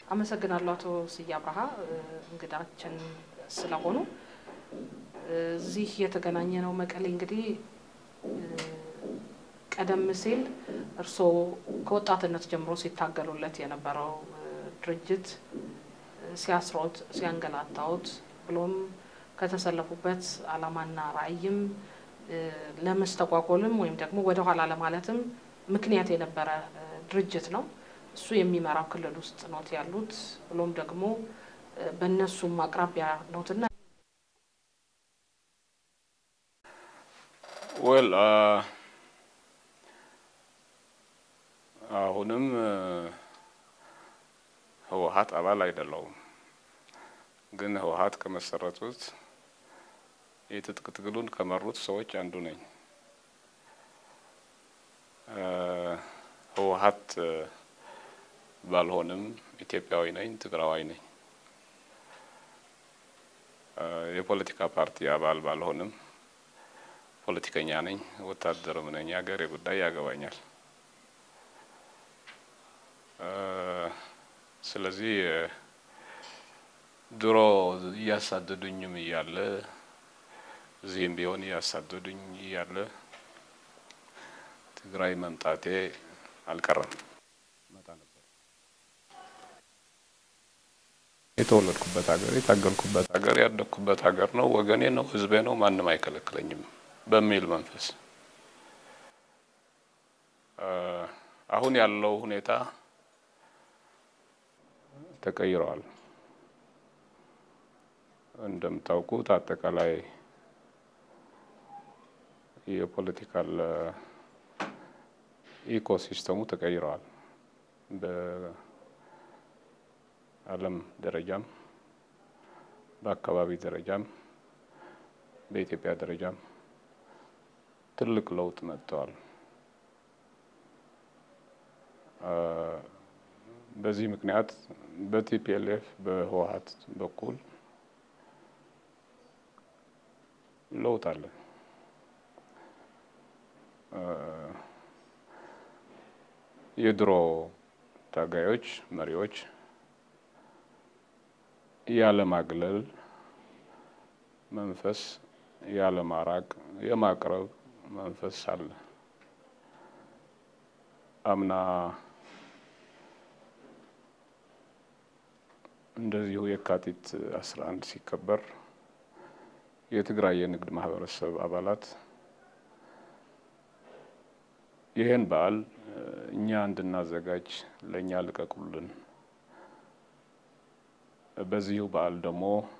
አመሰግናለሁ አቶ ስዬ አብርሃ እንግዳችን ስለሆኑ። እዚህ የተገናኘ ነው መቀሌ እንግዲህ ቀደም ሲል እርስዎ ከወጣትነት ጀምሮ ሲታገሉለት የነበረው ድርጅት ሲያስሮት ሲያንገላታዎት ብሎም ከተሰለፉበት ዓላማና ራዕይም ለመስተጓጎልም ወይም ደግሞ ወደኋላ ለማለትም ምክንያት የነበረ ድርጅት ነው። እሱ የሚመራው ክልል ውስጥ ኖት ያሉት ብሎም ደግሞ በእነሱም አቅራቢያ ኖትና ወል አሁንም ህወሀት አባል አይደለውም፣ ግን ህወሀት ከመሰረቱት የትጥቅ ትግሉን ከመሩት ሰዎች አንዱ ነኝ። ህወሀት ባልሆንም ኢትዮጵያዊ ነኝ፣ ትግራዋይ ነኝ። የፖለቲካ ፓርቲ አባል ባልሆንም ፖለቲከኛ ነኝ፣ ወታደርም ነኝ። የሀገሬ ጉዳይ ያገባኛል። ስለዚህ ድሮ እያሳደዱኝም እያለ እዚህም ቢሆን እያሳደዱኝ እያለ ትግራይ መምጣቴ አልቀረም። መጣ ነበር። የተወለድኩበት ሀገር፣ የታገልኩበት ሀገር፣ ያደግኩበት ሀገር ነው፣ ወገኔ ነው፣ ህዝቤ ነው፣ ማንም አይከለክለኝም በሚል መንፈስ አሁን ያለው ሁኔታ ተቀይረዋል። እንደምታውቁት አጠቃላይ የፖለቲካል ኢኮሲስተሙ ተቀይረዋል። በዓለም ደረጃም በአካባቢ ደረጃም በኢትዮጵያ ደረጃም ትልቅ ለውጥ መጥተዋል። በዚህ ምክንያት በቲፒኤልኤፍ በህወሀት በኩል ለውጥ አለ። የድሮ ታጋዮች መሪዎች ያለማግለል መንፈስ፣ ያለማራቅ የማቅረብ መንፈስ አለ። አምና እንደዚሁ የካቲት አስራ አንድ ሲከበር የትግራይ የንግድ ማህበረሰብ አባላት ይህን በዓል እኛ እንድናዘጋጅ ለእኛ ልቀቁልን፣ በዚሁ በዓል ደግሞ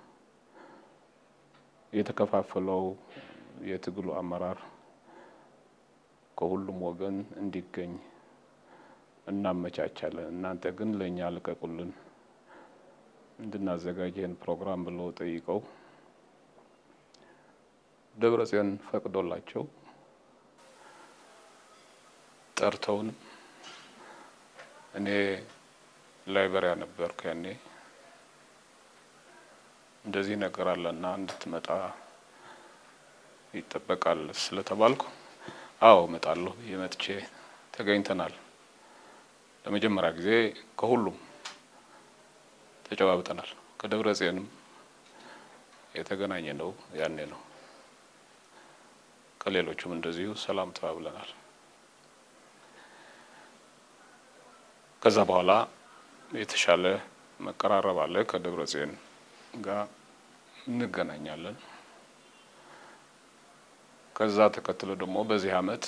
የተከፋፈለው የትግሉ አመራር ከሁሉም ወገን እንዲገኝ እናመቻቻለን፣ እናንተ ግን ለእኛ ልቀቁልን እንድናዘጋጅ ይህን ፕሮግራም ብለው ጠይቀው ደብረጽዮን ፈቅዶላቸው ጠርተውን እኔ ላይበሪያ ነበርኩ ያኔ እንደዚህ ነገር አለና እንድትመጣ ይጠበቃል ስለተባልኩ አዎ እመጣለሁ ብዬ መጥቼ ተገኝተናል። ለመጀመሪያ ጊዜ ከሁሉም ተጨባብጠናል። ከደብረ ጽዮንም የተገናኘ ነው ያኔ ነው። ከሌሎቹም እንደዚሁ ሰላም ተባብለናል። ከዛ በኋላ የተሻለ መቀራረብ አለ። ከደብረ ጽዮን ጋር እንገናኛለን። ከዛ ተከትሎ ደግሞ በዚህ አመት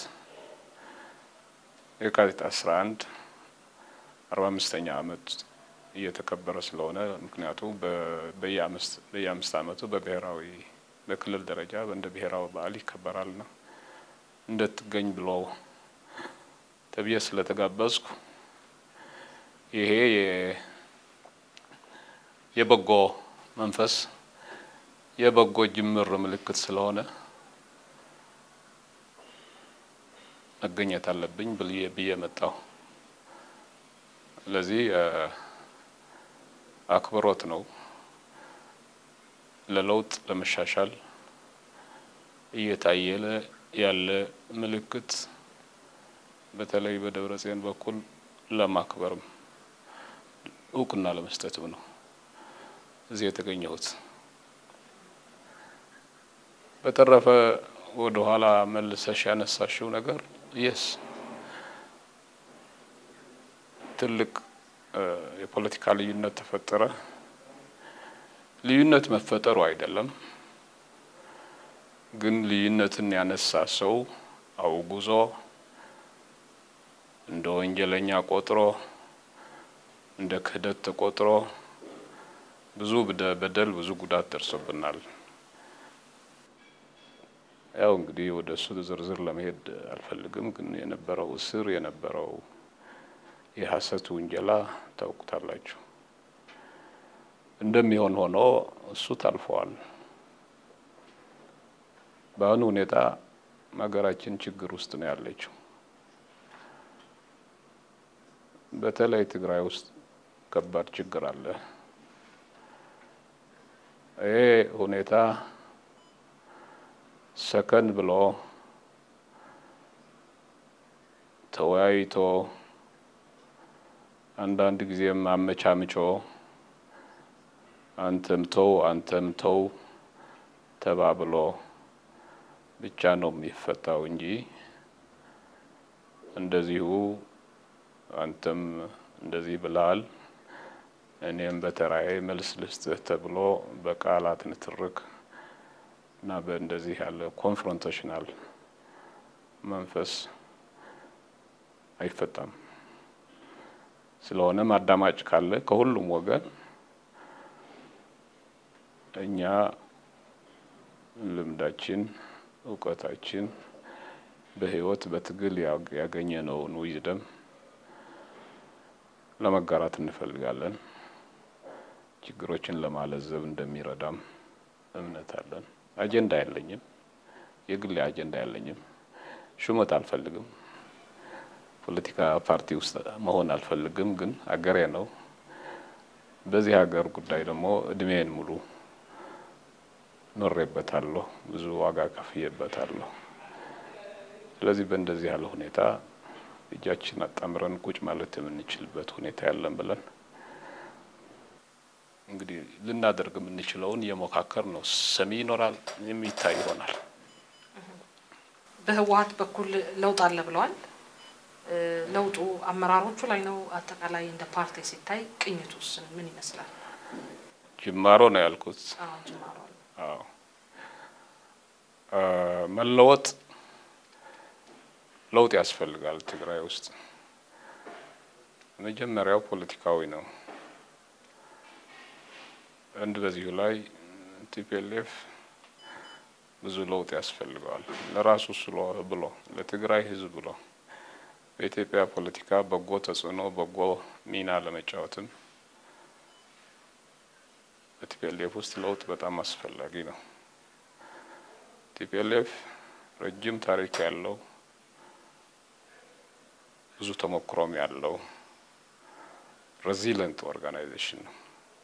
የካቲት አስራ አንድ አርባ አምስተኛ አመት እየተከበረ ስለሆነ ምክንያቱ በየአምስት አመቱ በብሔራዊ በክልል ደረጃ እንደ ብሔራዊ በዓል ይከበራልና እንደትገኝ ብሎ ተብዬ ስለተጋበዝኩ ይሄ የበጎ መንፈስ የበጎ ጅምር ምልክት ስለሆነ መገኘት አለብኝ ብዬ ብዬ መጣሁ። ስለዚህ አክብሮት ነው። ለለውጥ ለመሻሻል እየታየለ ያለ ምልክት በተለይ በደብረ ጽዮን በኩል ለማክበርም እውቅና ለመስጠትም ነው እዚህ የተገኘሁት። በተረፈ ወደ ኋላ መልሰሽ ያነሳሽው ነገር የስ ትልቅ የፖለቲካ ልዩነት ተፈጠረ። ልዩነት መፈጠሩ አይደለም ግን ልዩነትን ያነሳ ሰው አውጉዞ እንደ ወንጀለኛ ቆጥሮ እንደ ክህደት ተቆጥሮ ብዙ በደል ብዙ ጉዳት ደርሶብናል። ያው እንግዲህ ወደ እሱ ዝርዝር ለመሄድ አልፈልግም። ግን የነበረው እስር የነበረው የሐሰት ውንጀላ ታውቁታላችሁ። እንደሚሆን ሆኖ እሱ ታልፈዋል። በአሁኑ ሁኔታ ሀገራችን ችግር ውስጥ ነው ያለችው። በተለይ ትግራይ ውስጥ ከባድ ችግር አለ። ይሄ ሁኔታ ሰከን ብሎ ተወያይቶ አንዳንድ ጊዜም አመቻምቾ አንተም ተው አንተም ተው ተባብሎ ብቻ ነው የሚፈታው እንጂ እንደዚሁ አንተም እንደዚህ ብለሃል እኔም በተራዬ መልስ ልስጥህ ተብሎ በቃላት ንትርክ እና በእንደዚህ ያለ ኮንፍሮንቴሽናል መንፈስ አይፈታም። ስለሆነም አዳማጭ ካለ ከሁሉም ወገን እኛ ልምዳችን፣ እውቀታችን በህይወት በትግል ያገኘነውን ዊዝደም ለመጋራት እንፈልጋለን። ችግሮችን ለማለዘብ እንደሚረዳም እምነት አለን። አጀንዳ የለኝም፣ የግሌ አጀንዳ የለኝም። ሹመት አልፈልግም። ፖለቲካ ፓርቲ ውስጥ መሆን አልፈልግም። ግን አገሬ ነው። በዚህ ሀገር ጉዳይ ደግሞ እድሜን ሙሉ ኖሬበታለሁ፣ ብዙ ዋጋ ከፍዬበታለሁ። ስለዚህ በእንደዚህ ያለ ሁኔታ እጃችን አጣምረን ቁጭ ማለት የምንችልበት ሁኔታ ያለን ብለን እንግዲህ ልናደርግ የምንችለውን የሞካከር ነው። ሰሚ ይኖራል፣ የሚታይ ይሆናል። በህወሀት በኩል ለውጥ አለ ብለዋል። ለውጡ አመራሮቹ ላይ ነው? አጠቃላይ እንደ ፓርቲ ሲታይ ቅኝቱስ ምን ይመስላል? ጅማሮ ነው ያልኩት። አዎ ጅማሮ ነው። አዎ መለወጥ ለውጥ ያስፈልጋል። ትግራይ ውስጥ መጀመሪያው ፖለቲካዊ ነው። አንድ በዚሁ ላይ ቲፒኤልኤፍ ብዙ ለውጥ ያስፈልገዋል። ለራሱ ስሎ ብሎ ለትግራይ ህዝብ ብሎ በኢትዮጵያ ፖለቲካ በጎ ተጽዕኖ በጎ ሚና ለመጫወትም በቲፒኤልኤፍ ውስጥ ለውጥ በጣም አስፈላጊ ነው። ቲፒኤልኤፍ ረጅም ታሪክ ያለው ብዙ ተሞክሮም ያለው ሬዚለንት ኦርጋናይዜሽን ነው።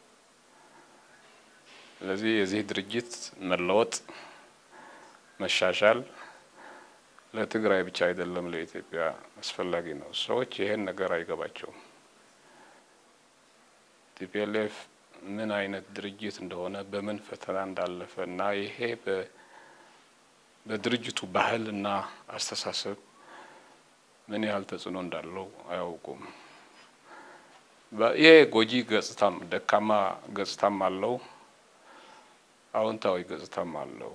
ስለዚህ የዚህ ድርጅት መለወጥ መሻሻል ለትግራይ ብቻ አይደለም፣ ለኢትዮጵያ አስፈላጊ ነው። ሰዎች ይሄን ነገር አይገባቸውም። ቲፒኤልኤፍ ምን አይነት ድርጅት እንደሆነ በምን ፈተና እንዳለፈ እና ይሄ በድርጅቱ ባህል እና አስተሳሰብ ምን ያህል ተጽዕኖ እንዳለው አያውቁም። ይሄ ጎጂ ገጽታም ደካማ ገጽታም አለው፣ አዎንታዊ ገጽታም አለው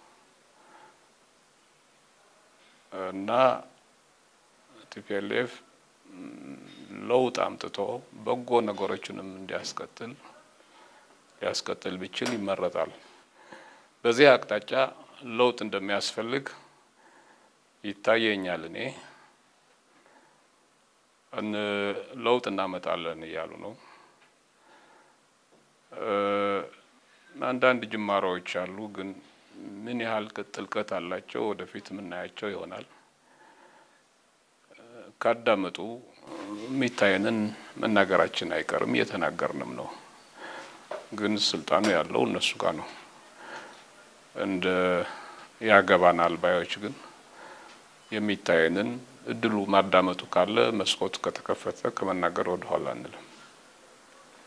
እና ቲፒኤልኤፍ ለውጥ አምጥቶ በጎ ነገሮችንም እንዲያስቀጥል ሊያስቀጥል ቢችል ይመረጣል። በዚህ አቅጣጫ ለውጥ እንደሚያስፈልግ ይታየኛል። እኔ ለውጥ እናመጣለን እያሉ ነው። አንዳንድ ጅማሮዎች አሉ፣ ግን ምን ያህል ጥልቀት አላቸው ወደፊት የምናያቸው ይሆናል። ካዳመጡ የሚታየንን መናገራችን አይቀርም፣ እየተናገርንም ነው። ግን ስልጣኑ ያለው እነሱ ጋር ነው። እንደ ያገባናል ባዮች ግን የሚታየንን እድሉ ማዳመጡ ካለ መስኮቱ ከተከፈተ ከመናገር ወደ ኋላ አንልም።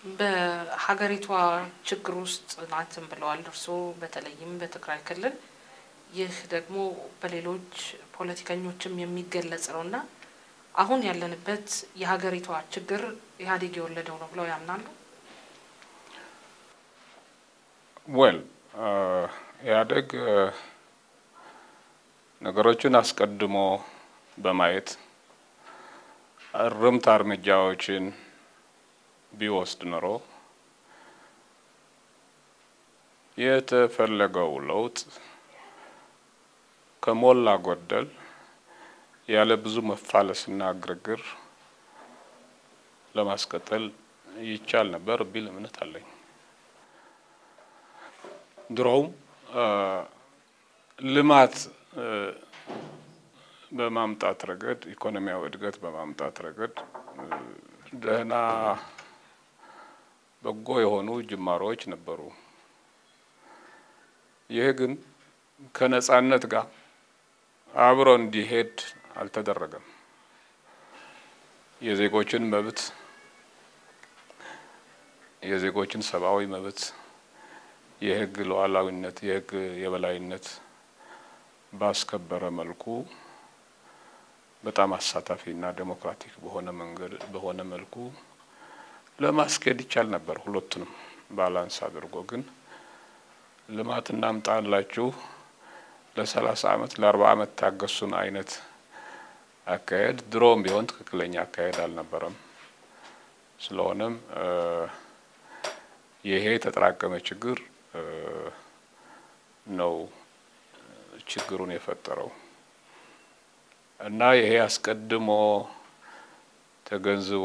በሀገሪቷ ችግር ውስጥ ናትን ብለዋል እርስዎ። በተለይም በትግራይ ክልል ይህ ደግሞ በሌሎች ፖለቲከኞችም የሚገለጽ ነው እና አሁን ያለንበት የሀገሪቷ ችግር ኢህአዴግ የወለደው ነው ብለው ያምናሉ? ወል ኢህአዴግ ነገሮችን አስቀድሞ በማየት እርምት እርምጃዎችን ቢወስድ ኖሮ የተፈለገው ለውጥ ከሞላ ጎደል ያለ ብዙ መፋለስና ግርግር ለማስቀጠል ይቻል ነበር ቢል እምነት አለኝ። ድሮውም ልማት በማምጣት ረገድ ኢኮኖሚያዊ እድገት በማምጣት ረገድ ደህና በጎ የሆኑ ጅማሮዎች ነበሩ። ይህ ግን ከነጻነት ጋር አብሮ እንዲሄድ አልተደረገም። የዜጎችን መብት የዜጎችን ሰብአዊ መብት፣ የህግ ሉዓላዊነት፣ የህግ የበላይነት ባስከበረ መልኩ በጣም አሳታፊና ዴሞክራቲክ በሆነ መንገድ በሆነ መልኩ ለማስኬድ ይቻል ነበር። ሁለቱንም ባላንስ አድርጎ ግን ልማት እናምጣላችሁ ለሰላሳ አመት ለአርባ አመት ታገሱን አይነት አካሄድ ድሮም ቢሆን ትክክለኛ አካሄድ አልነበረም። ስለሆነም ይሄ የተጠራቀመ ችግር ነው ችግሩን የፈጠረው እና ይሄ አስቀድሞ ተገንዝቦ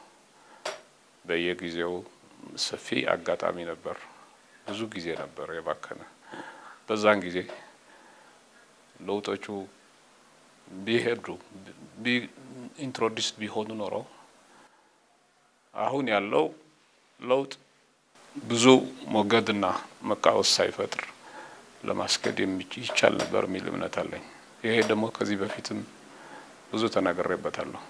በየጊዜው ሰፊ አጋጣሚ ነበር። ብዙ ጊዜ ነበር የባከነ። በዛን ጊዜ ለውጦቹ ቢሄዱ ኢንትሮዲስ ቢሆኑ ኖሮ አሁን ያለው ለውጥ ብዙ ሞገድና መቃወስ ሳይፈጥር ለማስኬድ ይቻል ነበር የሚል እምነት አለኝ። ይሄ ደግሞ ከዚህ በፊትም ብዙ ተናግሬበታለሁ።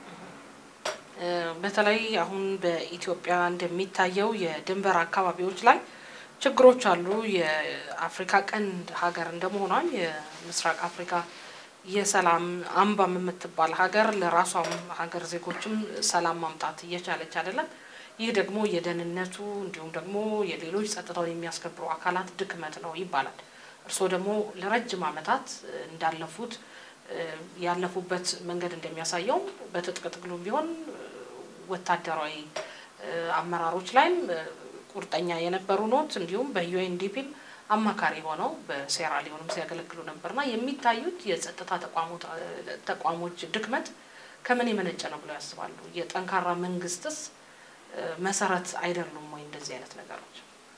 በተለይ አሁን በኢትዮጵያ እንደሚታየው የድንበር አካባቢዎች ላይ ችግሮች አሉ። የአፍሪካ ቀንድ ሀገር እንደመሆኗም የምስራቅ አፍሪካ የሰላም አምባም የምትባል ሀገር ለራሷም ሀገር ዜጎችም ሰላም ማምጣት እየቻለች አይደለም። ይህ ደግሞ የደህንነቱ እንዲሁም ደግሞ የሌሎች ጸጥታውን የሚያስከብሩ አካላት ድክመት ነው ይባላል። እርስዎ ደግሞ ለረጅም ዓመታት እንዳለፉት ያለፉበት መንገድ እንደሚያሳየው በትጥቅ ትግሉም ቢሆን ወታደራዊ አመራሮች ላይም ቁርጠኛ የነበሩ ኖት። እንዲሁም በዩኤንዲፒም አማካሪ ሆነው በሴራ ሊሆንም ሲያገለግሉ ነበርና የሚታዩት የጸጥታ ተቋሞች ድክመት ከምን የመነጨ ነው ብለው ያስባሉ? የጠንካራ መንግስትስ መሰረት አይደሉም ወይ እንደዚህ አይነት ነገሮች?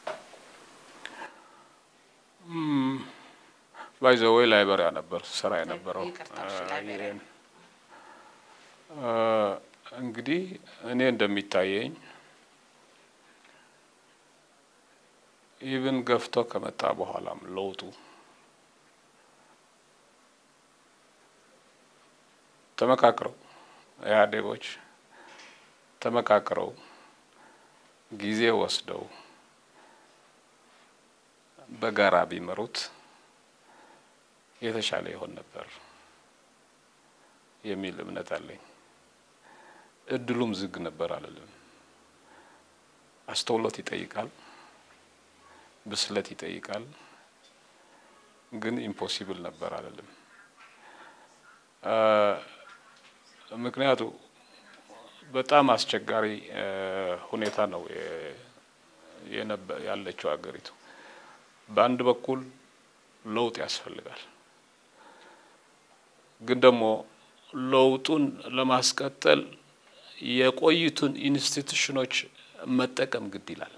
ባይዘወይ ላይበሪያ ነበር ስራ የነበረው። እንግዲህ እኔ እንደሚታየኝ ኢቭን ገፍቶ ከመጣ በኋላም ለውጡ ተመካክረው ኢህአዴጎች ተመካክረው ጊዜ ወስደው በጋራ ቢመሩት የተሻለ ይሆን ነበር የሚል እምነት አለኝ። እድሉም ዝግ ነበር አልልም። አስተውሎት ይጠይቃል፣ ብስለት ይጠይቃል። ግን ኢምፖሲብል ነበር አልልም። ምክንያቱ በጣም አስቸጋሪ ሁኔታ ነው ያለችው ሀገሪቱ። በአንድ በኩል ለውጥ ያስፈልጋል፣ ግን ደግሞ ለውጡን ለማስቀጠል የቆዩትን ኢንስቲቱሽኖች መጠቀም ግድ ይላል።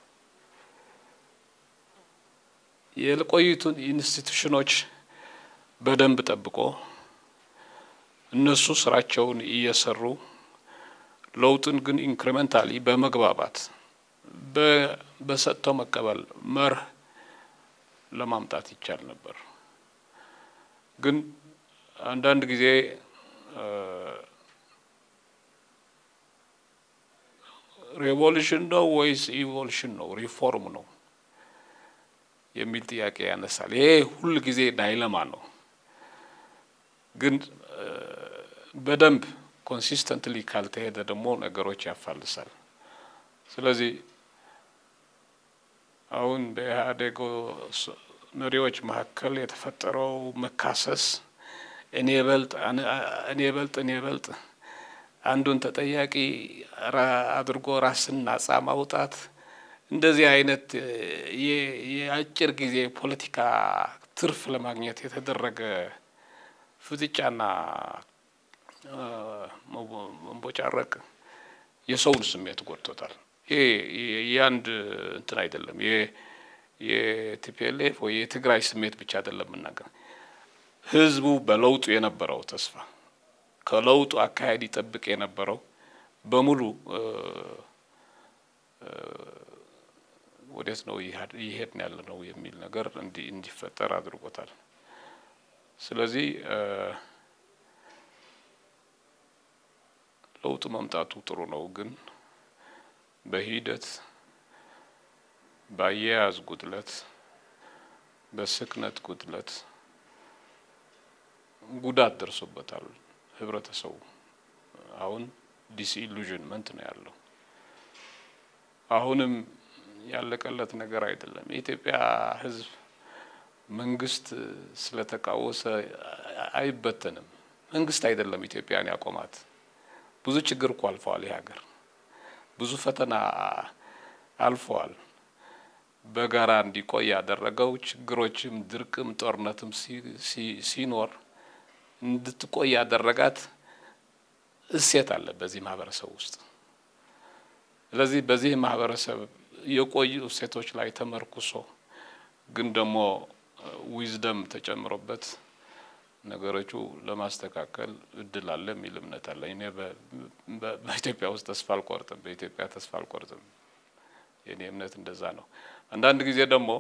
የቆዩትን ኢንስቲቱሽኖች በደንብ ጠብቆ እነሱ ስራቸውን እየሰሩ ለውጥን ግን ኢንክሪመንታሊ በመግባባት በሰጥቶ መቀበል መርህ ለማምጣት ይቻል ነበር። ግን አንዳንድ ጊዜ ሬቮሉሽን ነው ወይስ ኢቮሉሽን ነው ሪፎርም ነው የሚል ጥያቄ ያነሳል። ይሄ ሁል ጊዜ ዳይለማ ነው፣ ግን በደንብ ኮንሲስተንትሊ ካልተሄደ ደግሞ ነገሮች ያፋልሳል። ስለዚህ አሁን በኢህአዴግ መሪዎች መካከል የተፈጠረው መካሰስ እኔ በልጥ እኔ በልጥ እኔ በልጥ አንዱን ተጠያቂ አድርጎ ራስን ነጻ ማውጣት እንደዚህ አይነት የአጭር ጊዜ ፖለቲካ ትርፍ ለማግኘት የተደረገ ፍጥጫና መንቦጫረቅ የሰውን ስሜት ጎድቶታል። ይሄ የአንድ እንትን አይደለም። የቲፒኤልኤፍ ወይ የትግራይ ስሜት ብቻ አይደለም የምናገር ህዝቡ በለውጡ የነበረው ተስፋ ከለውጡ አካሄድ ይጠብቅ የነበረው በሙሉ ወዴት ነው እየሄድን ያለ ነው የሚል ነገር እንዲፈጠር አድርጎታል። ስለዚህ ለውጡ መምጣቱ ጥሩ ነው፣ ግን በሂደት በአያያዝ ጉድለት፣ በስክነት ጉድለት ጉዳት ደርሶበታል ህብረተሰቡ። አሁን ዲስኢሉዥንመንት ነው ያለው። አሁንም ያለቀለት ነገር አይደለም። የኢትዮጵያ ህዝብ መንግስት ስለተቃወሰ አይበተንም። መንግስት አይደለም ኢትዮጵያን ያቆማት። ብዙ ችግር እኮ አልፈዋል። ይህ ሀገር ብዙ ፈተና አልፈዋል። በጋራ እንዲቆይ ያደረገው ችግሮችም፣ ድርቅም፣ ጦርነትም ሲኖር እንድትቆይ ያደረጋት እሴት አለ በዚህ ማህበረሰብ ውስጥ። ስለዚህ በዚህ ማህበረሰብ የቆዩ እሴቶች ላይ ተመርኩሶ ግን ደግሞ ዊዝደም ተጨምሮበት ነገሮቹ ለማስተካከል እድል አለ የሚል እምነት አለ። እኔ በኢትዮጵያ ውስጥ ተስፋ አልቆርጥም፣ በኢትዮጵያ ተስፋ አልቆርጥም። የኔ እምነት እንደዛ ነው። አንዳንድ ጊዜ ደግሞ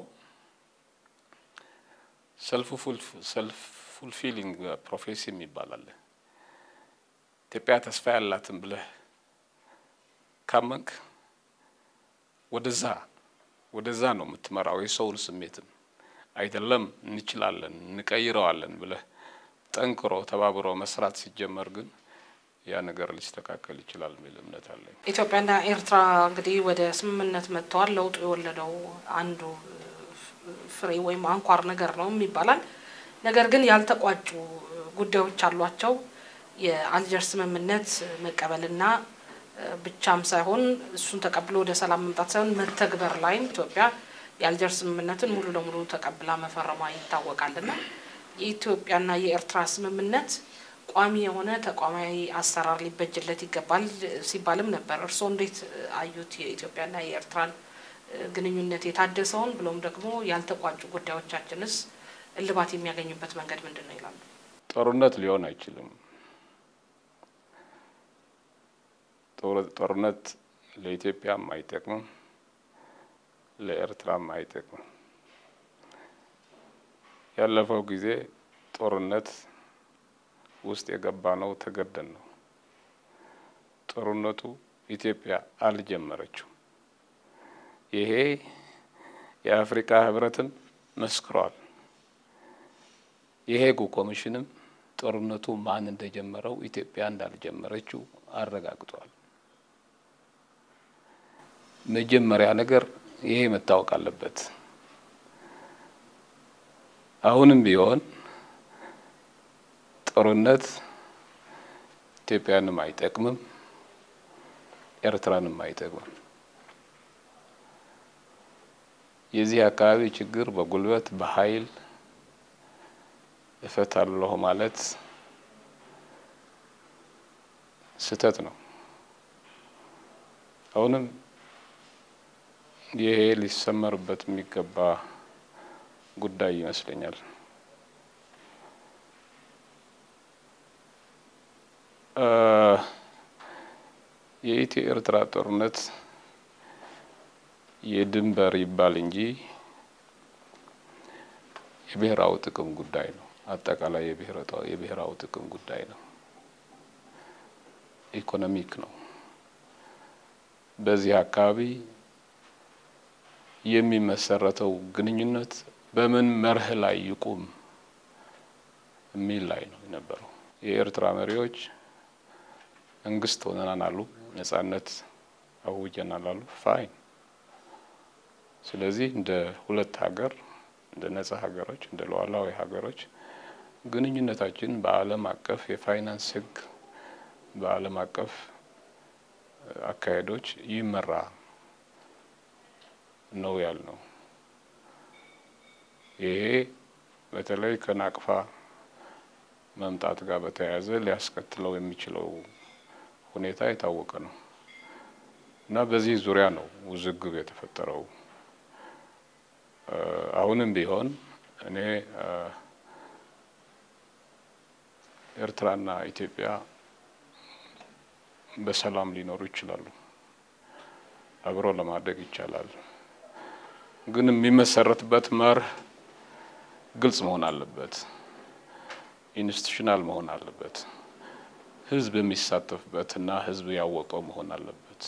ሰልፍ ፉልፊሊንግ ፕሮፌሲ የሚባል አለ። ኢትዮጵያ ተስፋ ያላትን ብለህ ካመንክ ወደዛ ወደዛ ነው የምትመራው። የሰውን ስሜትም አይደለም እንችላለን እንቀይረዋለን ብለህ ጠንክሮ ተባብሮ መስራት ሲጀመር ግን ያ ነገር ሊስተካከል ይችላል የሚል እምነት አለኝ። ኢትዮጵያና ኤርትራ እንግዲህ ወደ ስምምነት መጥተዋል። ለውጡ የወለደው አንዱ ፍሬ ወይም አንኳር ነገር ነው ይባላል። ነገር ግን ያልተቋጩ ጉዳዮች አሏቸው። የአልጀር ስምምነት መቀበልና ብቻም ሳይሆን እሱን ተቀብሎ ወደ ሰላም መምጣት ሳይሆን መተግበር ላይም ኢትዮጵያ የአልጀር ስምምነትን ሙሉ ለሙሉ ተቀብላ መፈረሟ ይታወቃልና የኢትዮጵያና የኤርትራ ስምምነት ቋሚ የሆነ ተቋማዊ አሰራር ሊበጅለት ይገባል ሲባልም ነበር። እርስዎ እንዴት አዩት? የኢትዮጵያና የኤርትራን ግንኙነት የታደሰውን ብሎም ደግሞ ያልተቋጩ ጉዳዮቻችንስ እልባት የሚያገኙበት መንገድ ምንድን ነው ይላሉ? ጦርነት ሊሆን አይችልም። ጦርነት ለኢትዮጵያም አይጠቅምም፣ ለኤርትራም አይጠቅምም። ያለፈው ጊዜ ጦርነት ውስጥ የገባ ነው ተገደን ነው። ጦርነቱ ኢትዮጵያ አልጀመረችው። ይሄ የአፍሪካ ህብረትም መስክሯል። የሄጉ ኮሚሽንም ጦርነቱ ማን እንደጀመረው ኢትዮጵያ እንዳልጀመረችው አረጋግጧል። መጀመሪያ ነገር ይሄ መታወቅ አለበት። አሁንም ቢሆን ጦርነት ኢትዮጵያንም አይጠቅምም፣ ኤርትራንም አይጠቅምም። የዚህ አካባቢ ችግር በጉልበት በኃይል እፈታለሁ ማለት ስህተት ነው። አሁንም ይሄ ሊሰመርበት የሚገባ ጉዳይ ይመስለኛል። የኢትዮ ኤርትራ ጦርነት የድንበር ይባል እንጂ የብሔራዊ ጥቅም ጉዳይ ነው። አጠቃላይ የብሔራዊ ጥቅም ጉዳይ ነው። ኢኮኖሚክ ነው። በዚህ አካባቢ የሚመሰረተው ግንኙነት በምን መርህ ላይ ይቁም የሚል ላይ ነው የነበረው። የኤርትራ መሪዎች መንግስት ሆነናል አሉ፣ ነጻነት አውጀናል አሉ። ፋይን። ስለዚህ እንደ ሁለት ሀገር እንደ ነጻ ሀገሮች እንደ ሉዓላዊ ሀገሮች ግንኙነታችን በዓለም አቀፍ የፋይናንስ ሕግ በዓለም አቀፍ አካሄዶች ይመራ ነው ያልነው። ይሄ በተለይ ከናቅፋ መምጣት ጋር በተያያዘ ሊያስከትለው የሚችለው ሁኔታ የታወቀ ነው እና በዚህ ዙሪያ ነው ውዝግብ የተፈጠረው። አሁንም ቢሆን እኔ ኤርትራና ኢትዮጵያ በሰላም ሊኖሩ ይችላሉ። አብሮ ለማደግ ይቻላል። ግን የሚመሰረትበት መርህ ግልጽ መሆን አለበት። ኢንስቲቱሽናል መሆን አለበት። ህዝብ የሚሳተፍበት እና ህዝብ ያወቀው መሆን አለበት።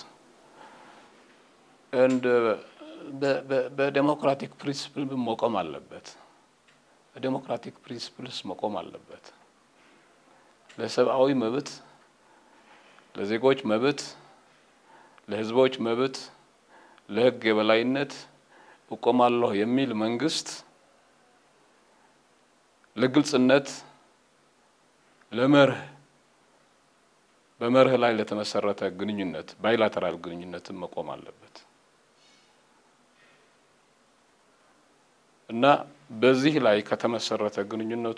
እንደ በዴሞክራቲክ ፕሪንስፕል መቆም አለበት። በዴሞክራቲክ ፕሪንስፕልስ መቆም አለበት። ለሰብአዊ መብት፣ ለዜጎች መብት፣ ለህዝቦች መብት፣ ለህግ የበላይነት እቆማለሁ የሚል መንግስት ለግልጽነት ለመርህ በመርህ ላይ ለተመሰረተ ግንኙነት ባይላተራል ግንኙነትን መቆም አለበት እና በዚህ ላይ ከተመሰረተ ግንኙነቱ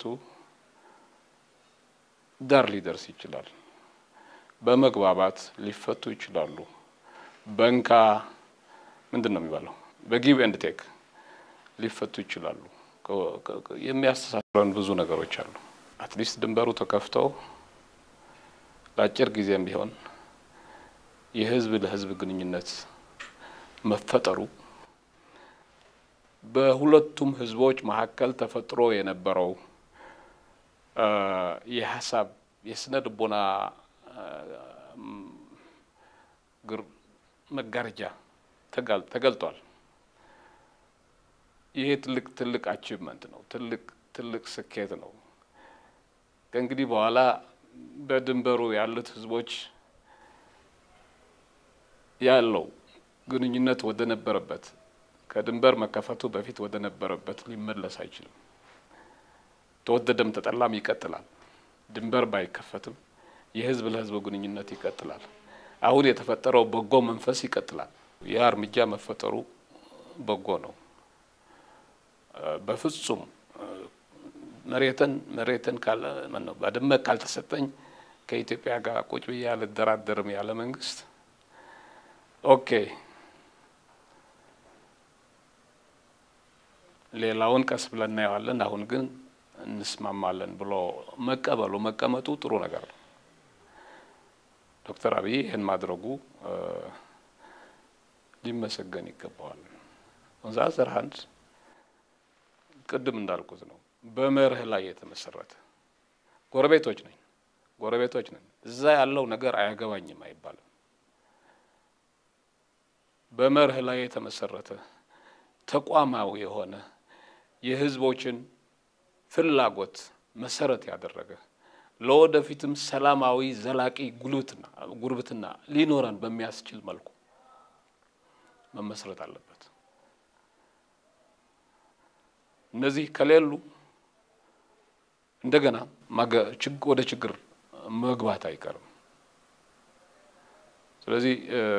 ዳር ሊደርስ ይችላል። በመግባባት ሊፈቱ ይችላሉ። በንካ ምንድን ነው የሚባለው? በጊቭ ኤንድ ቴክ ሊፈቱ ይችላሉ። የሚያስተሳስረን ብዙ ነገሮች አሉ። አትሊስት ድንበሩ ተከፍተው ለአጭር ጊዜም ቢሆን የህዝብ ለህዝብ ግንኙነት መፈጠሩ በሁለቱም ህዝቦች መካከል ተፈጥሮ የነበረው የሀሳብ የስነ ልቦና ግር መጋረጃ ተገልጧል። ይሄ ትልቅ ትልቅ አቺቭመንት ነው። ትልቅ ትልቅ ስኬት ነው። ከእንግዲህ በኋላ በድንበሩ ያሉት ህዝቦች ያለው ግንኙነት ወደ ነበረበት ከድንበር መከፈቱ በፊት ወደ ነበረበት ሊመለስ አይችልም። ተወደደም ተጠላም ይቀጥላል። ድንበር ባይከፈትም የህዝብ ለህዝብ ግንኙነት ይቀጥላል። አሁን የተፈጠረው በጎ መንፈስ ይቀጥላል። ያ እርምጃ መፈጠሩ በጎ ነው። በፍጹም መሬትን መሬትን ካለ ነው ባድመ ካልተሰጠኝ ከኢትዮጵያ ጋር ቁጭ ብዬ አልደራደርም ያለ መንግስት ኦኬ ሌላውን ቀስ ብለን እናየዋለን፣ አሁን ግን እንስማማለን ብሎ መቀበሉ መቀመጡ ጥሩ ነገር ነው። ዶክተር አብይ ይህን ማድረጉ ሊመሰገን ይገባዋል። ወንዛ ዘርሃንድ ቅድም እንዳልኩት ነው፣ በመርህ ላይ የተመሰረተ ጎረቤቶች ነኝ ጎረቤቶች ነን፣ እዛ ያለው ነገር አያገባኝም አይባልም። በመርህ ላይ የተመሰረተ ተቋማዊ የሆነ የህዝቦችን ፍላጎት መሰረት ያደረገ ለወደፊትም ሰላማዊ ዘላቂ ጉልበትና ጉርብትና ሊኖረን በሚያስችል መልኩ መመስረት አለበት። እነዚህ ከሌሉ እንደገና ወደ ችግር መግባት አይቀርም። ስለዚህ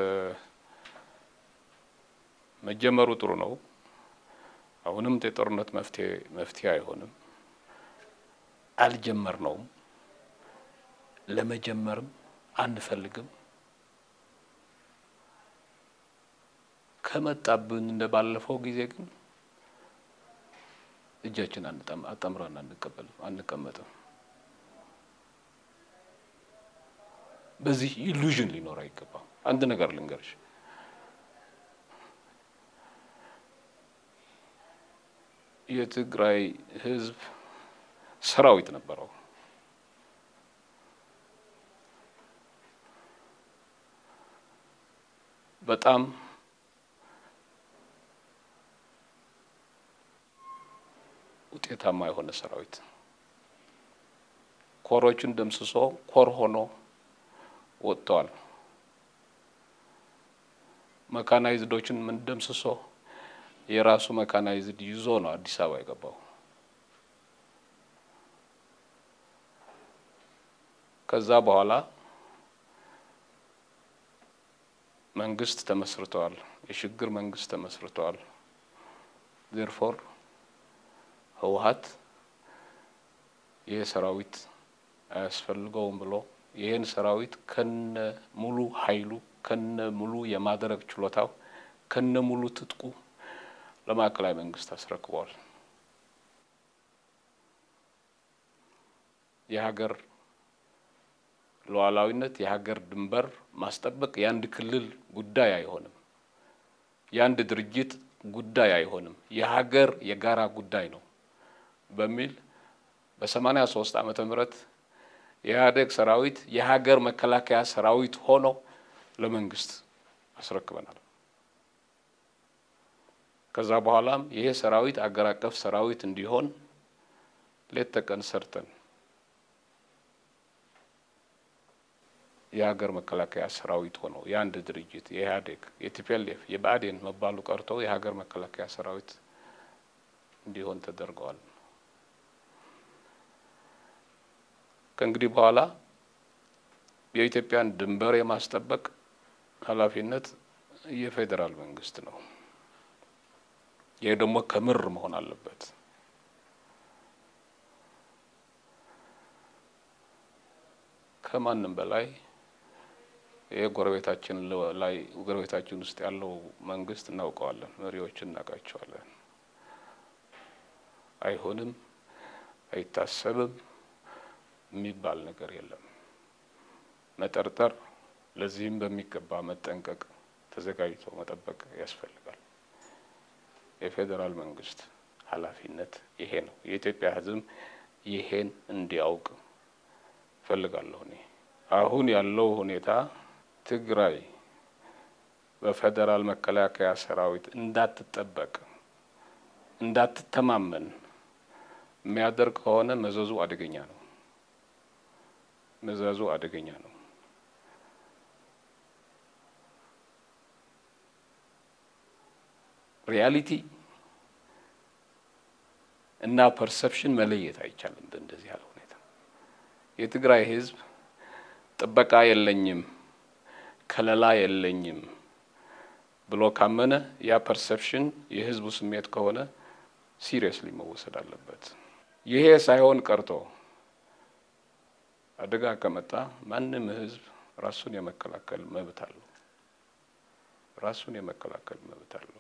መጀመሩ ጥሩ ነው። አሁንም የጦርነት መፍትሄ መፍትሄ አይሆንም። አልጀመርነውም፣ ለመጀመርም አንፈልግም። ከመጣብን እንደ ባለፈው ጊዜ ግን እጃችን አጣምረን አንቀበልም አንቀመጥም። በዚህ ኢሉዥን ሊኖር አይገባም። አንድ ነገር ልንገርሽ፣ የትግራይ ህዝብ ሰራዊት ነበረው። በጣም ውጤታማ የሆነ ሰራዊት ኮሮችን ደምስሶ ኮር ሆኖ ወጥተዋል። መካናይዝዶችን ምን ደምስሶ የራሱ መካናይዝድ ይዞ ነው አዲስ አበባ የገባው። ከዛ በኋላ መንግስት ተመስርተዋል። የሽግግር መንግስት ተመስርተዋል። ዜርፎር ህወሀት ይህ ሰራዊት አያስፈልገውም ብሎ ይህን ሰራዊት ከነ ሙሉ ኃይሉ ከነ ሙሉ የማድረግ ችሎታው ከነ ሙሉ ትጥቁ ለማዕከላዊ መንግስት አስረክበዋል። የሀገር ሉዓላዊነት የሀገር ድንበር ማስጠበቅ የአንድ ክልል ጉዳይ አይሆንም። የአንድ ድርጅት ጉዳይ አይሆንም። የሀገር የጋራ ጉዳይ ነው በሚል በሰማኒያ ሶስት ዓመተ ምህረት የኢህአዴግ ሰራዊት የሀገር መከላከያ ሰራዊት ሆኖ ለመንግስት አስረክበናል። ከዛ በኋላም ይሄ ሰራዊት አገር አቀፍ ሰራዊት እንዲሆን ሌት ተቀን ሰርተን የሀገር መከላከያ ሰራዊት ሆነው የአንድ ድርጅት የኢህአዴግ የቲፒኤልኤፍ የብአዴን መባሉ ቀርቶ የሀገር መከላከያ ሰራዊት እንዲሆን ተደርገዋል። ከእንግዲህ በኋላ የኢትዮጵያን ድንበር የማስጠበቅ ኃላፊነት የፌዴራል መንግስት ነው። ይህ ደግሞ ከምር መሆን አለበት። ከማንም በላይ ይህ ጎረቤታችን ላይ ጎረቤታችን ውስጥ ያለው መንግስት እናውቀዋለን፣ መሪዎችን እናውቃቸዋለን። አይሆንም፣ አይታሰብም የሚባል ነገር የለም። መጠርጠር፣ ለዚህም በሚገባ መጠንቀቅ፣ ተዘጋጅቶ መጠበቅ ያስፈልጋል። የፌዴራል መንግስት ኃላፊነት ይሄ ነው። የኢትዮጵያ ሕዝብ ይሄን እንዲያውቅ እፈልጋለሁ። እኔ አሁን ያለው ሁኔታ ትግራይ በፌዴራል መከላከያ ሰራዊት እንዳትጠበቅ እንዳትተማመን የሚያደርግ ከሆነ መዘዙ አደገኛ ነው። መዘዙ አደገኛ ነው። ሪያሊቲ እና ፐርሰፕሽን መለየት አይቻልም። በእንደዚህ ያለ ሁኔታ የትግራይ ህዝብ ጥበቃ የለኝም፣ ከለላ የለኝም ብሎ ካመነ ያ ፐርሰፕሽን የህዝቡ ስሜት ከሆነ ሲሪየስሊ መወሰድ አለበት። ይሄ ሳይሆን ቀርቶ አደጋ ከመጣ ማንም ህዝብ ራሱን የመከላከል መብት አለው። ራሱን የመከላከል መብት አለው።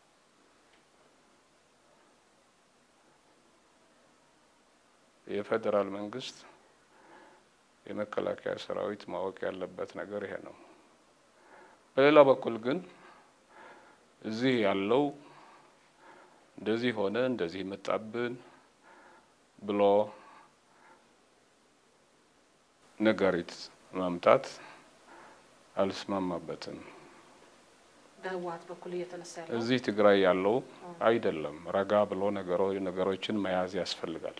የፌዴራል መንግስት የመከላከያ ሰራዊት ማወቅ ያለበት ነገር ይሄ ነው። በሌላ በኩል ግን እዚህ ያለው እንደዚህ ሆነ እንደዚህ መጣብን ብሎ ነጋሪት ማምጣት አልስማማበትም። በህወሀት በኩል እየተነሳ ያለው እዚህ ትግራይ ያለው አይደለም። ረጋ ብሎ ነገሮችን መያዝ ያስፈልጋል።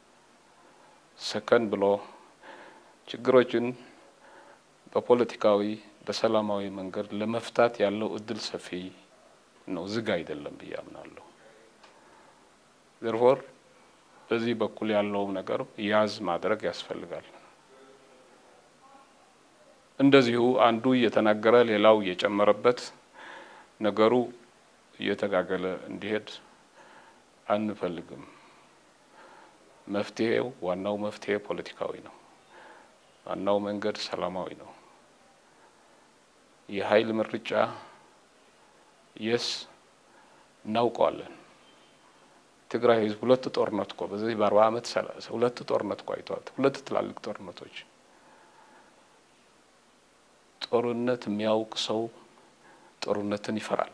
ሰከን ብሎ ችግሮችን በፖለቲካዊ በሰላማዊ መንገድ ለመፍታት ያለው እድል ሰፊ ነው፣ ዝግ አይደለም ብዬ አምናለሁ። ዘርፎር በዚህ በኩል ያለውም ነገር ያዝ ማድረግ ያስፈልጋል። እንደዚሁ አንዱ እየተናገረ ሌላው እየጨመረበት ነገሩ እየተጋገለ እንዲሄድ አንፈልግም። መፍትሄው ዋናው መፍትሄ ፖለቲካዊ ነው። ዋናው መንገድ ሰላማዊ ነው። የኃይል ምርጫ የስ እናውቀዋለን። ትግራይ ህዝብ ሁለት ጦርነት እኮ በዚህ በአርባ ዓመት ሁለት ጦርነት እኮ አይተዋል። ሁለት ትላልቅ ጦርነቶች። ጦርነት የሚያውቅ ሰው ጦርነትን ይፈራል።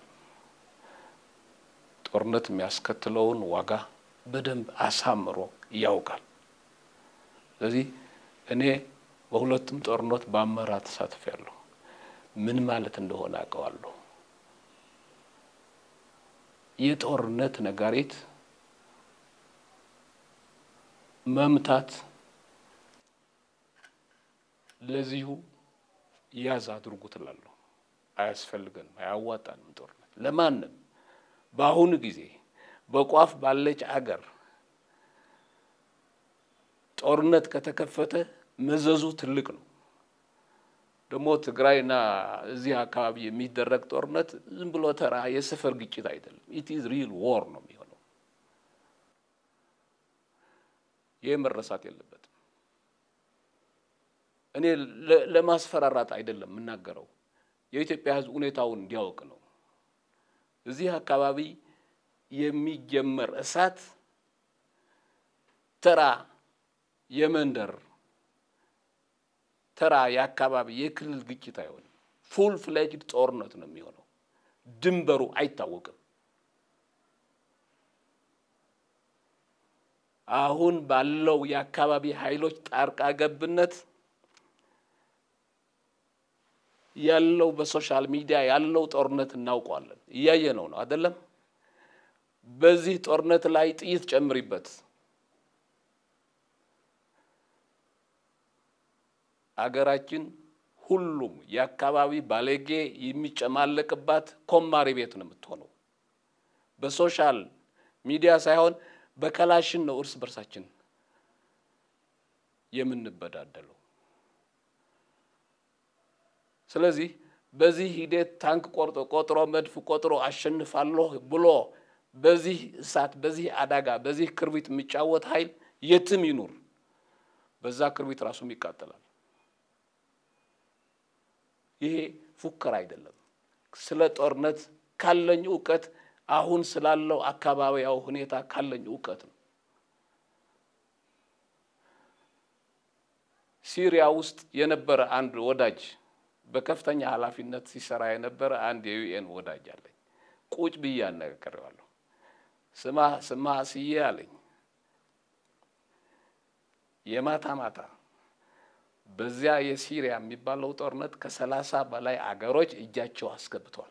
ጦርነት የሚያስከትለውን ዋጋ በደንብ አሳምሮ ያውቃል። ስለዚህ እኔ በሁለቱም ጦርነት በአመራር ተሳትፌያለሁ። ምን ማለት እንደሆነ አውቀዋለሁ። የጦርነት ነጋሪት መምታት ለዚሁ ያዝ አድርጉት እላለሁ። አያስፈልገንም፣ አያዋጣንም። ጦርነት ለማንም በአሁኑ ጊዜ በቋፍ ባለች አገር ጦርነት ከተከፈተ መዘዙ ትልቅ ነው። ደግሞ ትግራይና እዚህ አካባቢ የሚደረግ ጦርነት ዝም ብሎ ተራ የሰፈር ግጭት አይደለም። ኢት ኢዝ ሪል ዎር ነው የሚሆነው። ይህ መረሳት የለበትም። እኔ ለማስፈራራት አይደለም የምናገረው፣ የኢትዮጵያ ሕዝብ ሁኔታውን እንዲያውቅ ነው። እዚህ አካባቢ የሚጀመር እሳት ተራ የመንደር ተራ የአካባቢ የክልል ግጭት አይሆንም። ፉል ፍሌጅድ ጦርነት ነው የሚሆነው። ድንበሩ አይታወቅም። አሁን ባለው የአካባቢ ኃይሎች ጣልቃ ገብነት ያለው በሶሻል ሚዲያ ያለው ጦርነት እናውቀዋለን። እያየ ነው ነው አይደለም? በዚህ ጦርነት ላይ ጥይት ጨምሪበት አገራችን ሁሉም የአካባቢ ባለጌ የሚጨማለቅባት ኮማሪ ቤት ነው የምትሆነው። በሶሻል ሚዲያ ሳይሆን በከላሽን ነው እርስ በርሳችን የምንበዳደለው። ስለዚህ በዚህ ሂደት ታንክ ቆርጦ ቆጥሮ መድፍ ቆጥሮ አሸንፋለሁ ብሎ በዚህ እሳት፣ በዚህ አደጋ፣ በዚህ ክርቢት የሚጫወት ኃይል የትም ይኑር በዛ ክርቢት ራሱም ይቃጠላል። ይሄ ፉከራ አይደለም። ስለ ጦርነት ካለኝ እውቀት አሁን ስላለው አካባቢያዊ ሁኔታ ካለኝ እውቀት ነው። ሲሪያ ውስጥ የነበረ አንድ ወዳጅ በከፍተኛ ኃላፊነት ሲሰራ የነበረ አንድ የዩኤን ወዳጅ አለኝ። ቁጭ ብዬ አነጋግሬዋለሁ። ስማ ስማ ስዬ አለኝ የማታ ማታ በዚያ የሲሪያ የሚባለው ጦርነት ከሰላሳ በላይ አገሮች እጃቸው አስገብተዋል።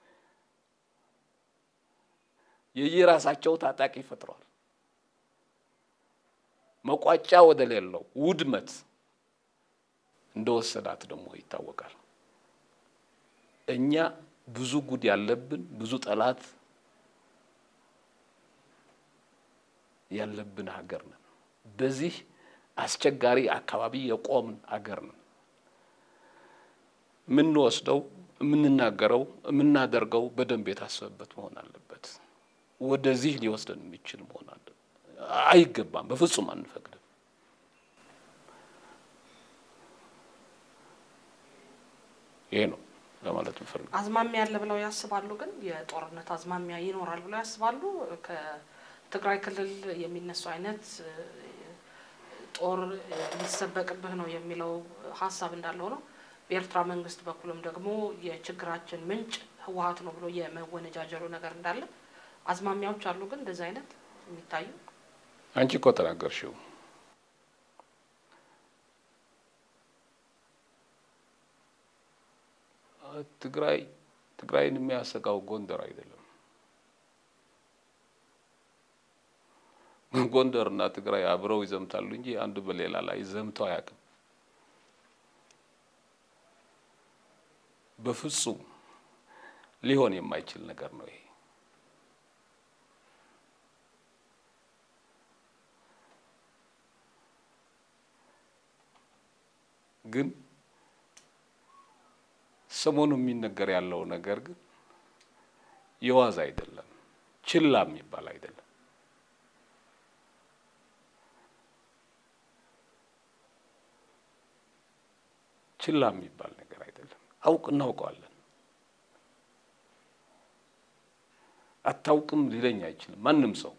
የየራሳቸው ታጣቂ ፈጥረዋል። መቋጫ ወደ ሌለው ውድመት እንደወሰዳት ደግሞ ይታወቃል። እኛ ብዙ ጉድ ያለብን ብዙ ጠላት ያለብን ሀገር ነን። በዚህ አስቸጋሪ አካባቢ የቆምን አገር ነን። የምንወስደው፣ የምንናገረው፣ የምናደርገው በደንብ የታሰበበት መሆን አለበት። ወደዚህ ሊወስደን የሚችል መሆን አለ አይገባም። በፍጹም አንፈቅድም። ይሄ ነው ለማለት ምፈልግ። አዝማሚያ ያለ ብለው ያስባሉ። ግን የጦርነት አዝማሚያ ይኖራል ብለው ያስባሉ። ከትግራይ ክልል የሚነሱ አይነት ጦር ሊሰበቅብህ ነው የሚለው ሀሳብ እንዳለው ነው። በኤርትራ መንግስት በኩልም ደግሞ የችግራችን ምንጭ ህወሀት ነው ብሎ የመወነጃጀሉ ነገር እንዳለ አዝማሚያዎች አሉ። ግን እንደዚህ አይነት የሚታዩ አንቺ እኮ ተናገርሽው። ትግራይ ትግራይን የሚያሰጋው ጎንደር አይደለም። ጎንደር እና ትግራይ አብረው ይዘምታሉ እንጂ አንዱ በሌላ ላይ ዘምተው አያውቅም። በፍጹም ሊሆን የማይችል ነገር ነው ይሄ። ግን ሰሞኑ የሚነገር ያለው ነገር ግን የዋዛ አይደለም፣ ችላ የሚባል አይደለም። ችላ የሚባል ነገር አይደለም። አውቅ እናውቀዋለን። አታውቅም ሊለኝ አይችልም ማንም ሰው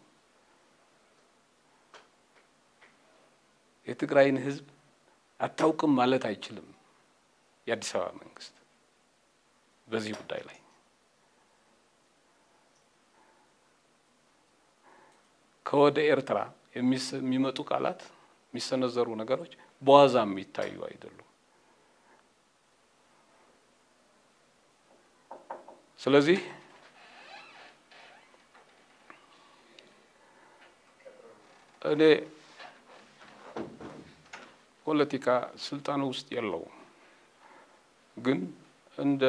የትግራይን ሕዝብ አታውቅም ማለት አይችልም የአዲስ አበባ መንግስት በዚህ ጉዳይ ላይ ከወደ ኤርትራ የሚመጡ ቃላት የሚሰነዘሩ ነገሮች በዋዛ የሚታዩ አይደሉም። ስለዚህ እኔ ፖለቲካ ስልጣን ውስጥ የለውም፣ ግን እንደ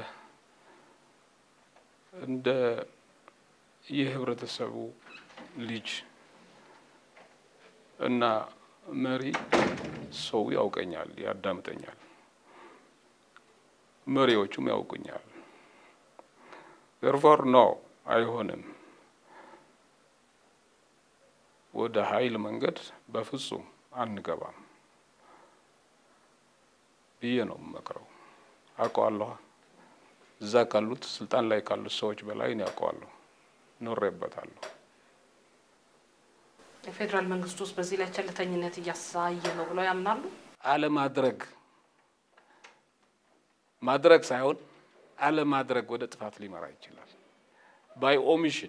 እንደ የህብረተሰቡ ልጅ እና መሪ ሰው ያውቀኛል፣ ያዳምጠኛል። መሪዎቹም ያውቁኛል። ዘርፎር ነው አይሆንም። ወደ ኃይል መንገድ በፍጹም አንገባም ብዬ ነው የምመክረው። አውቀዋለሁ። እዛ ካሉት ስልጣን ላይ ካሉት ሰዎች በላይ እኔ አውቀዋለሁ፣ ኖሬበታለሁ። የፌዴራል መንግስቱ ውስጥ በዚህ ላይ ቸልተኝነት እያሳየ ነው ብለው ያምናሉ? አለማድረግ ማድረግ ሳይሆን አለማድረግ ወደ ጥፋት ሊመራ ይችላል። ባይ ኦሚሽን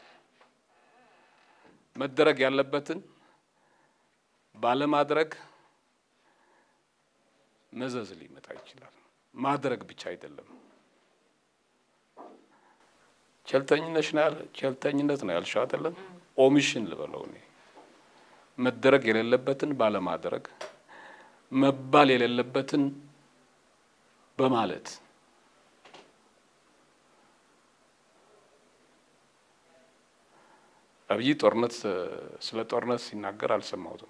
መደረግ ያለበትን ባለማድረግ መዘዝ ሊመጣ ይችላል። ማድረግ ብቻ አይደለም። ቸልተኝነት ነው ያለ ቸልተኝነት ነው ያልሽው አይደለም? ኦሚሽን ልበለው እኔ መደረግ የሌለበትን ባለማድረግ መባል የሌለበትን በማለት አብይ ጦርነት ስለ ጦርነት ሲናገር አልሰማሁትም።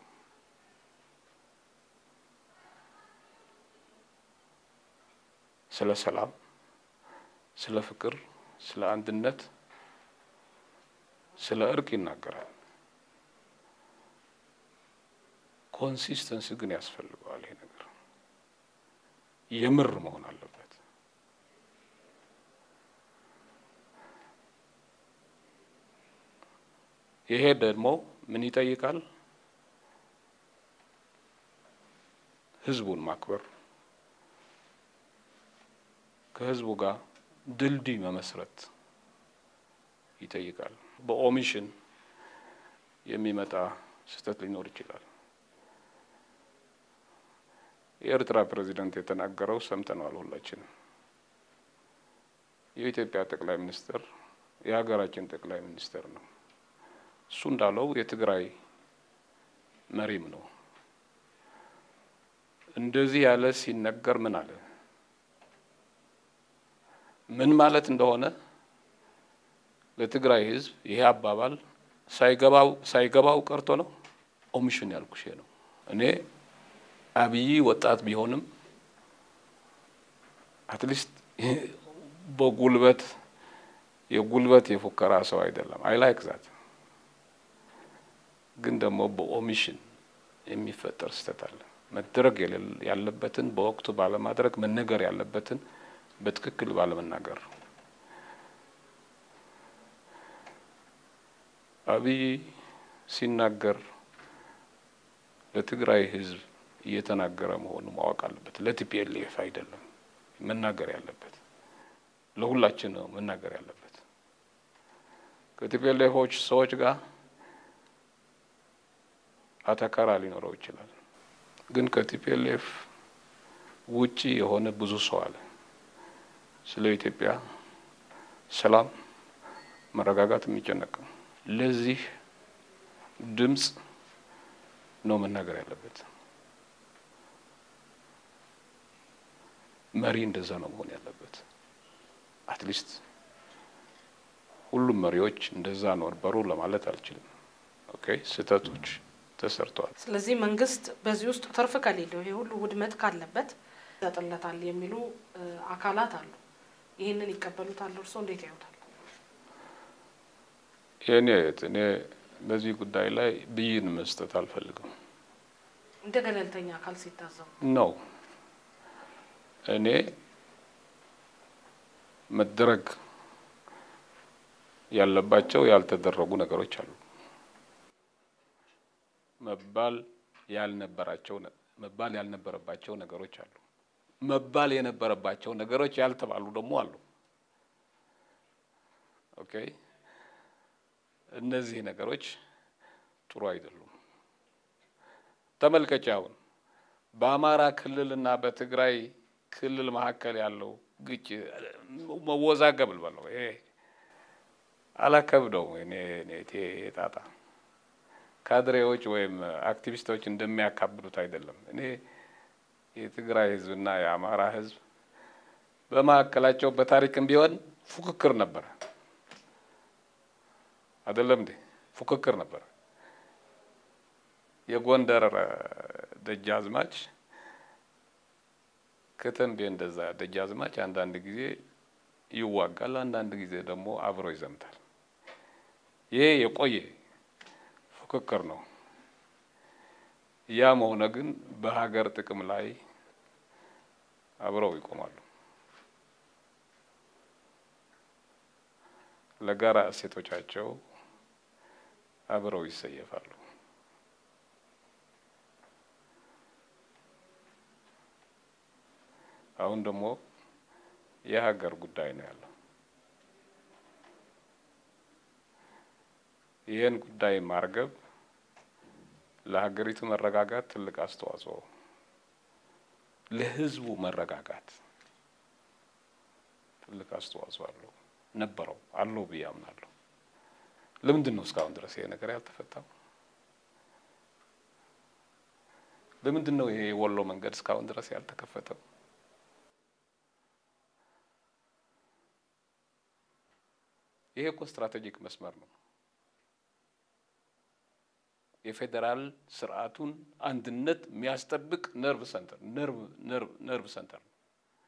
ስለ ሰላም፣ ስለ ፍቅር፣ ስለ አንድነት፣ ስለ እርቅ ይናገራል። ኮንሲስተንሲ ግን ያስፈልገዋል። ይሄ ነገር የምር መሆን አለበት። ይሄ ደግሞ ምን ይጠይቃል? ህዝቡን ማክበር፣ ከህዝቡ ጋር ድልድይ መመስረት ይጠይቃል። በኦሚሽን የሚመጣ ስህተት ሊኖር ይችላል። የኤርትራ ፕሬዚዳንት የተናገረው ሰምተነዋል ሁላችንም። የኢትዮጵያ ጠቅላይ ሚኒስትር የሀገራችን ጠቅላይ ሚኒስትር ነው። እሱ እንዳለው የትግራይ መሪም ነው። እንደዚህ ያለ ሲነገር ምን አለ? ምን ማለት እንደሆነ ለትግራይ ህዝብ ይሄ አባባል ሳይገባው ሳይገባው ቀርቶ ነው። ኦሚሽን ያልኩሽ ነው። እኔ አብይ ወጣት ቢሆንም አትሊስት በጉልበት የጉልበት የፉከራ ሰው አይደለም። አይ ላይክ ዛት ግን ደግሞ በኦሚሽን የሚፈጠር ስህተት አለ። መደረግ ያለበትን በወቅቱ ባለማድረግ፣ መነገር ያለበትን በትክክል ባለመናገር አብይ ሲናገር ለትግራይ ህዝብ እየተናገረ መሆኑ ማወቅ አለበት። ለቲፒኤልኤፍ አይደለም መናገር ያለበት፣ ለሁላችን ነው መናገር ያለበት። ከቲፒኤልኤፎች ሰዎች ጋር አተካራ ሊኖረው ይችላል። ግን ከቲፒኤልኤፍ ውጪ የሆነ ብዙ ሰው አለ። ስለ ኢትዮጵያ ሰላም፣ መረጋጋት የሚጨነቀው ለዚህ ድምፅ ነው መናገር ያለበት። መሪ እንደዛ ነው መሆን ያለበት። አትሊስት ሁሉም መሪዎች እንደዛ ነበሩ ለማለት አልችልም። ኦኬ ስህተቶች ተሰርተዋል። ስለዚህ መንግስት በዚህ ውስጥ ትርፍ ከሌለው ይሄ ሁሉ ውድመት ካለበት ይሰጥለታል የሚሉ አካላት አሉ። ይህንን ይቀበሉታል? እርስዎ እንዴት ያዩታል? የእኔ እኔ በዚህ ጉዳይ ላይ ብይን መስጠት አልፈልግም። እንደ ገለልተኛ አካል ሲታዘቡ ነው እኔ መደረግ ያለባቸው ያልተደረጉ ነገሮች አሉ። መባል ያልነበራቸው መባል ያልነበረባቸው ነገሮች አሉ። መባል የነበረባቸው ነገሮች ያልተባሉ ደግሞ አሉ። ኦኬ እነዚህ ነገሮች ጥሩ አይደሉም። ተመልከች፣ አሁን በአማራ ክልልና በትግራይ ክልል መካከል ያለው ግጭ መወዛገብ ልበለው ይሄ አላከብደው እኔ እኔ ጣጣ ካድሬዎች ወይም አክቲቪስቶች እንደሚያካብዱት አይደለም። እኔ የትግራይ ህዝብና የአማራ ህዝብ በመካከላቸው በታሪክም ቢሆን ፉክክር ነበረ። አይደለም እንዴ? ፉክክር ነበረ። የጎንደር ደጃዝማች ከተንቤ እንደዛ ደጃዝማች አንዳንድ ጊዜ ይዋጋል፣ አንዳንድ ጊዜ ደግሞ አብሮ ይዘምታል። ይሄ የቆየ ፉክክር ነው። ያም ሆነ ግን በሀገር ጥቅም ላይ አብረው ይቆማሉ። ለጋራ እሴቶቻቸው አብረው ይሰየፋሉ። አሁን ደግሞ የሀገር ጉዳይ ነው ያለው። ይህን ጉዳይ ማርገብ ለሀገሪቱ መረጋጋት ትልቅ አስተዋጽኦ፣ ለህዝቡ መረጋጋት ትልቅ አስተዋጽኦ አለው ነበረው አለው ብዬ አምናለሁ። ለምንድን ነው እስካሁን ድረስ ይሄ ነገር ያልተፈታው? ለምንድን ነው ይሄ የወሎ መንገድ እስካሁን ድረስ ያልተከፈተው? ይሄ እኮ ስትራቴጂክ መስመር ነው። የፌዴራል ስርዓቱን አንድነት የሚያስጠብቅ ነርቭ ሰንተር ነርቭ ሰንተር ነው።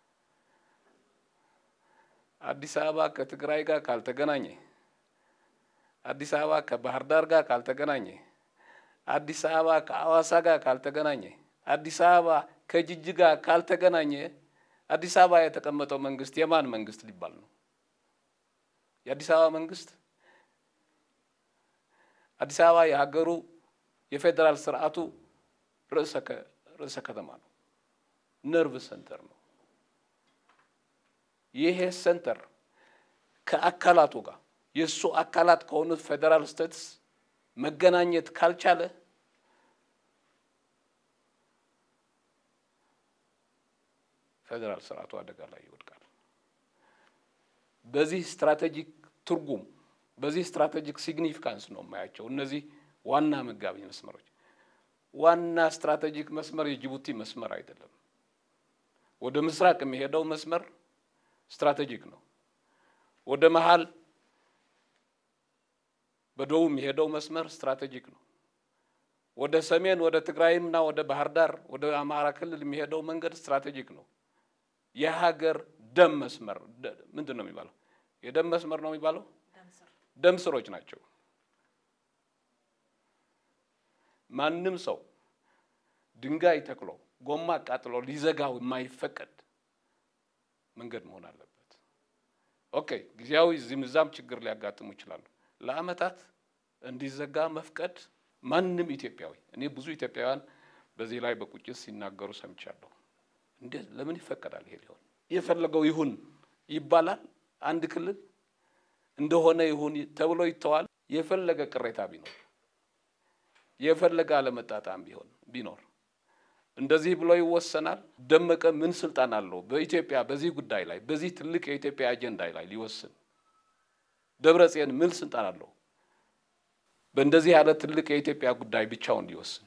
አዲስ አበባ ከትግራይ ጋር ካልተገናኘ፣ አዲስ አበባ ከባህር ዳር ጋር ካልተገናኘ፣ አዲስ አበባ ከአዋሳ ጋር ካልተገናኘ፣ አዲስ አበባ ከጅጅጋ ካልተገናኘ አዲስ አበባ የተቀመጠው መንግስት የማን መንግስት ሊባል ነው? የአዲስ አበባ መንግስት አዲስ አበባ የሀገሩ የፌዴራል ስርዓቱ ርዕሰ ከተማ ነው። ነርቭ ሰንተር ነው። ይሄ ሰንተር ከአካላቱ ጋር የእሱ አካላት ከሆኑት ፌዴራል ስቴትስ መገናኘት ካልቻለ ፌዴራል ስርዓቱ አደጋ ላይ ይወድቃል። በዚህ ስትራቴጂክ ትርጉም በዚህ ስትራቴጂክ ሲግኒፊካንስ ነው የማያቸው እነዚህ ዋና መጋቢ መስመሮች። ዋና ስትራቴጂክ መስመር የጅቡቲ መስመር አይደለም። ወደ ምስራቅ የሚሄደው መስመር ስትራቴጂክ ነው። ወደ መሀል በደቡብ የሚሄደው መስመር ስትራቴጂክ ነው። ወደ ሰሜን ወደ ትግራይምና ወደ ባህር ዳር ወደ አማራ ክልል የሚሄደው መንገድ ስትራቴጂክ ነው። የሀገር ደም መስመር ምንድን ነው የሚባለው? የደም መስመር ነው የሚባለው። ደም ስሮች ናቸው። ማንም ሰው ድንጋይ ተክሎ ጎማ አቃጥሎ ሊዘጋው የማይፈቀድ መንገድ መሆን አለበት። ኦኬ፣ ጊዜያዊ እዚህም እዛም ችግር ሊያጋጥሙ ይችላሉ። ለአመታት እንዲዘጋ መፍቀድ ማንም ኢትዮጵያዊ እኔ ብዙ ኢትዮጵያውያን በዚህ ላይ በቁጭት ሲናገሩ ሰምቻለሁ። እንዴት ለምን ይፈቀዳል? ይሄ ሊሆን የፈለገው ይሁን ይባላል። አንድ ክልል እንደሆነ ይሁን ተብሎ ይተዋል። የፈለገ ቅሬታ ቢኖር የፈለገ አለመጣጣም ቢሆን ቢኖር እንደዚህ ብሎ ይወሰናል። ደመቀ ምን ስልጣን አለው በኢትዮጵያ በዚህ ጉዳይ ላይ በዚህ ትልቅ የኢትዮጵያ አጀንዳ ላይ ሊወስን? ደብረጽዮን ምን ስልጣን አለው በእንደዚህ ያለ ትልቅ የኢትዮጵያ ጉዳይ ብቻውን ሊወስን?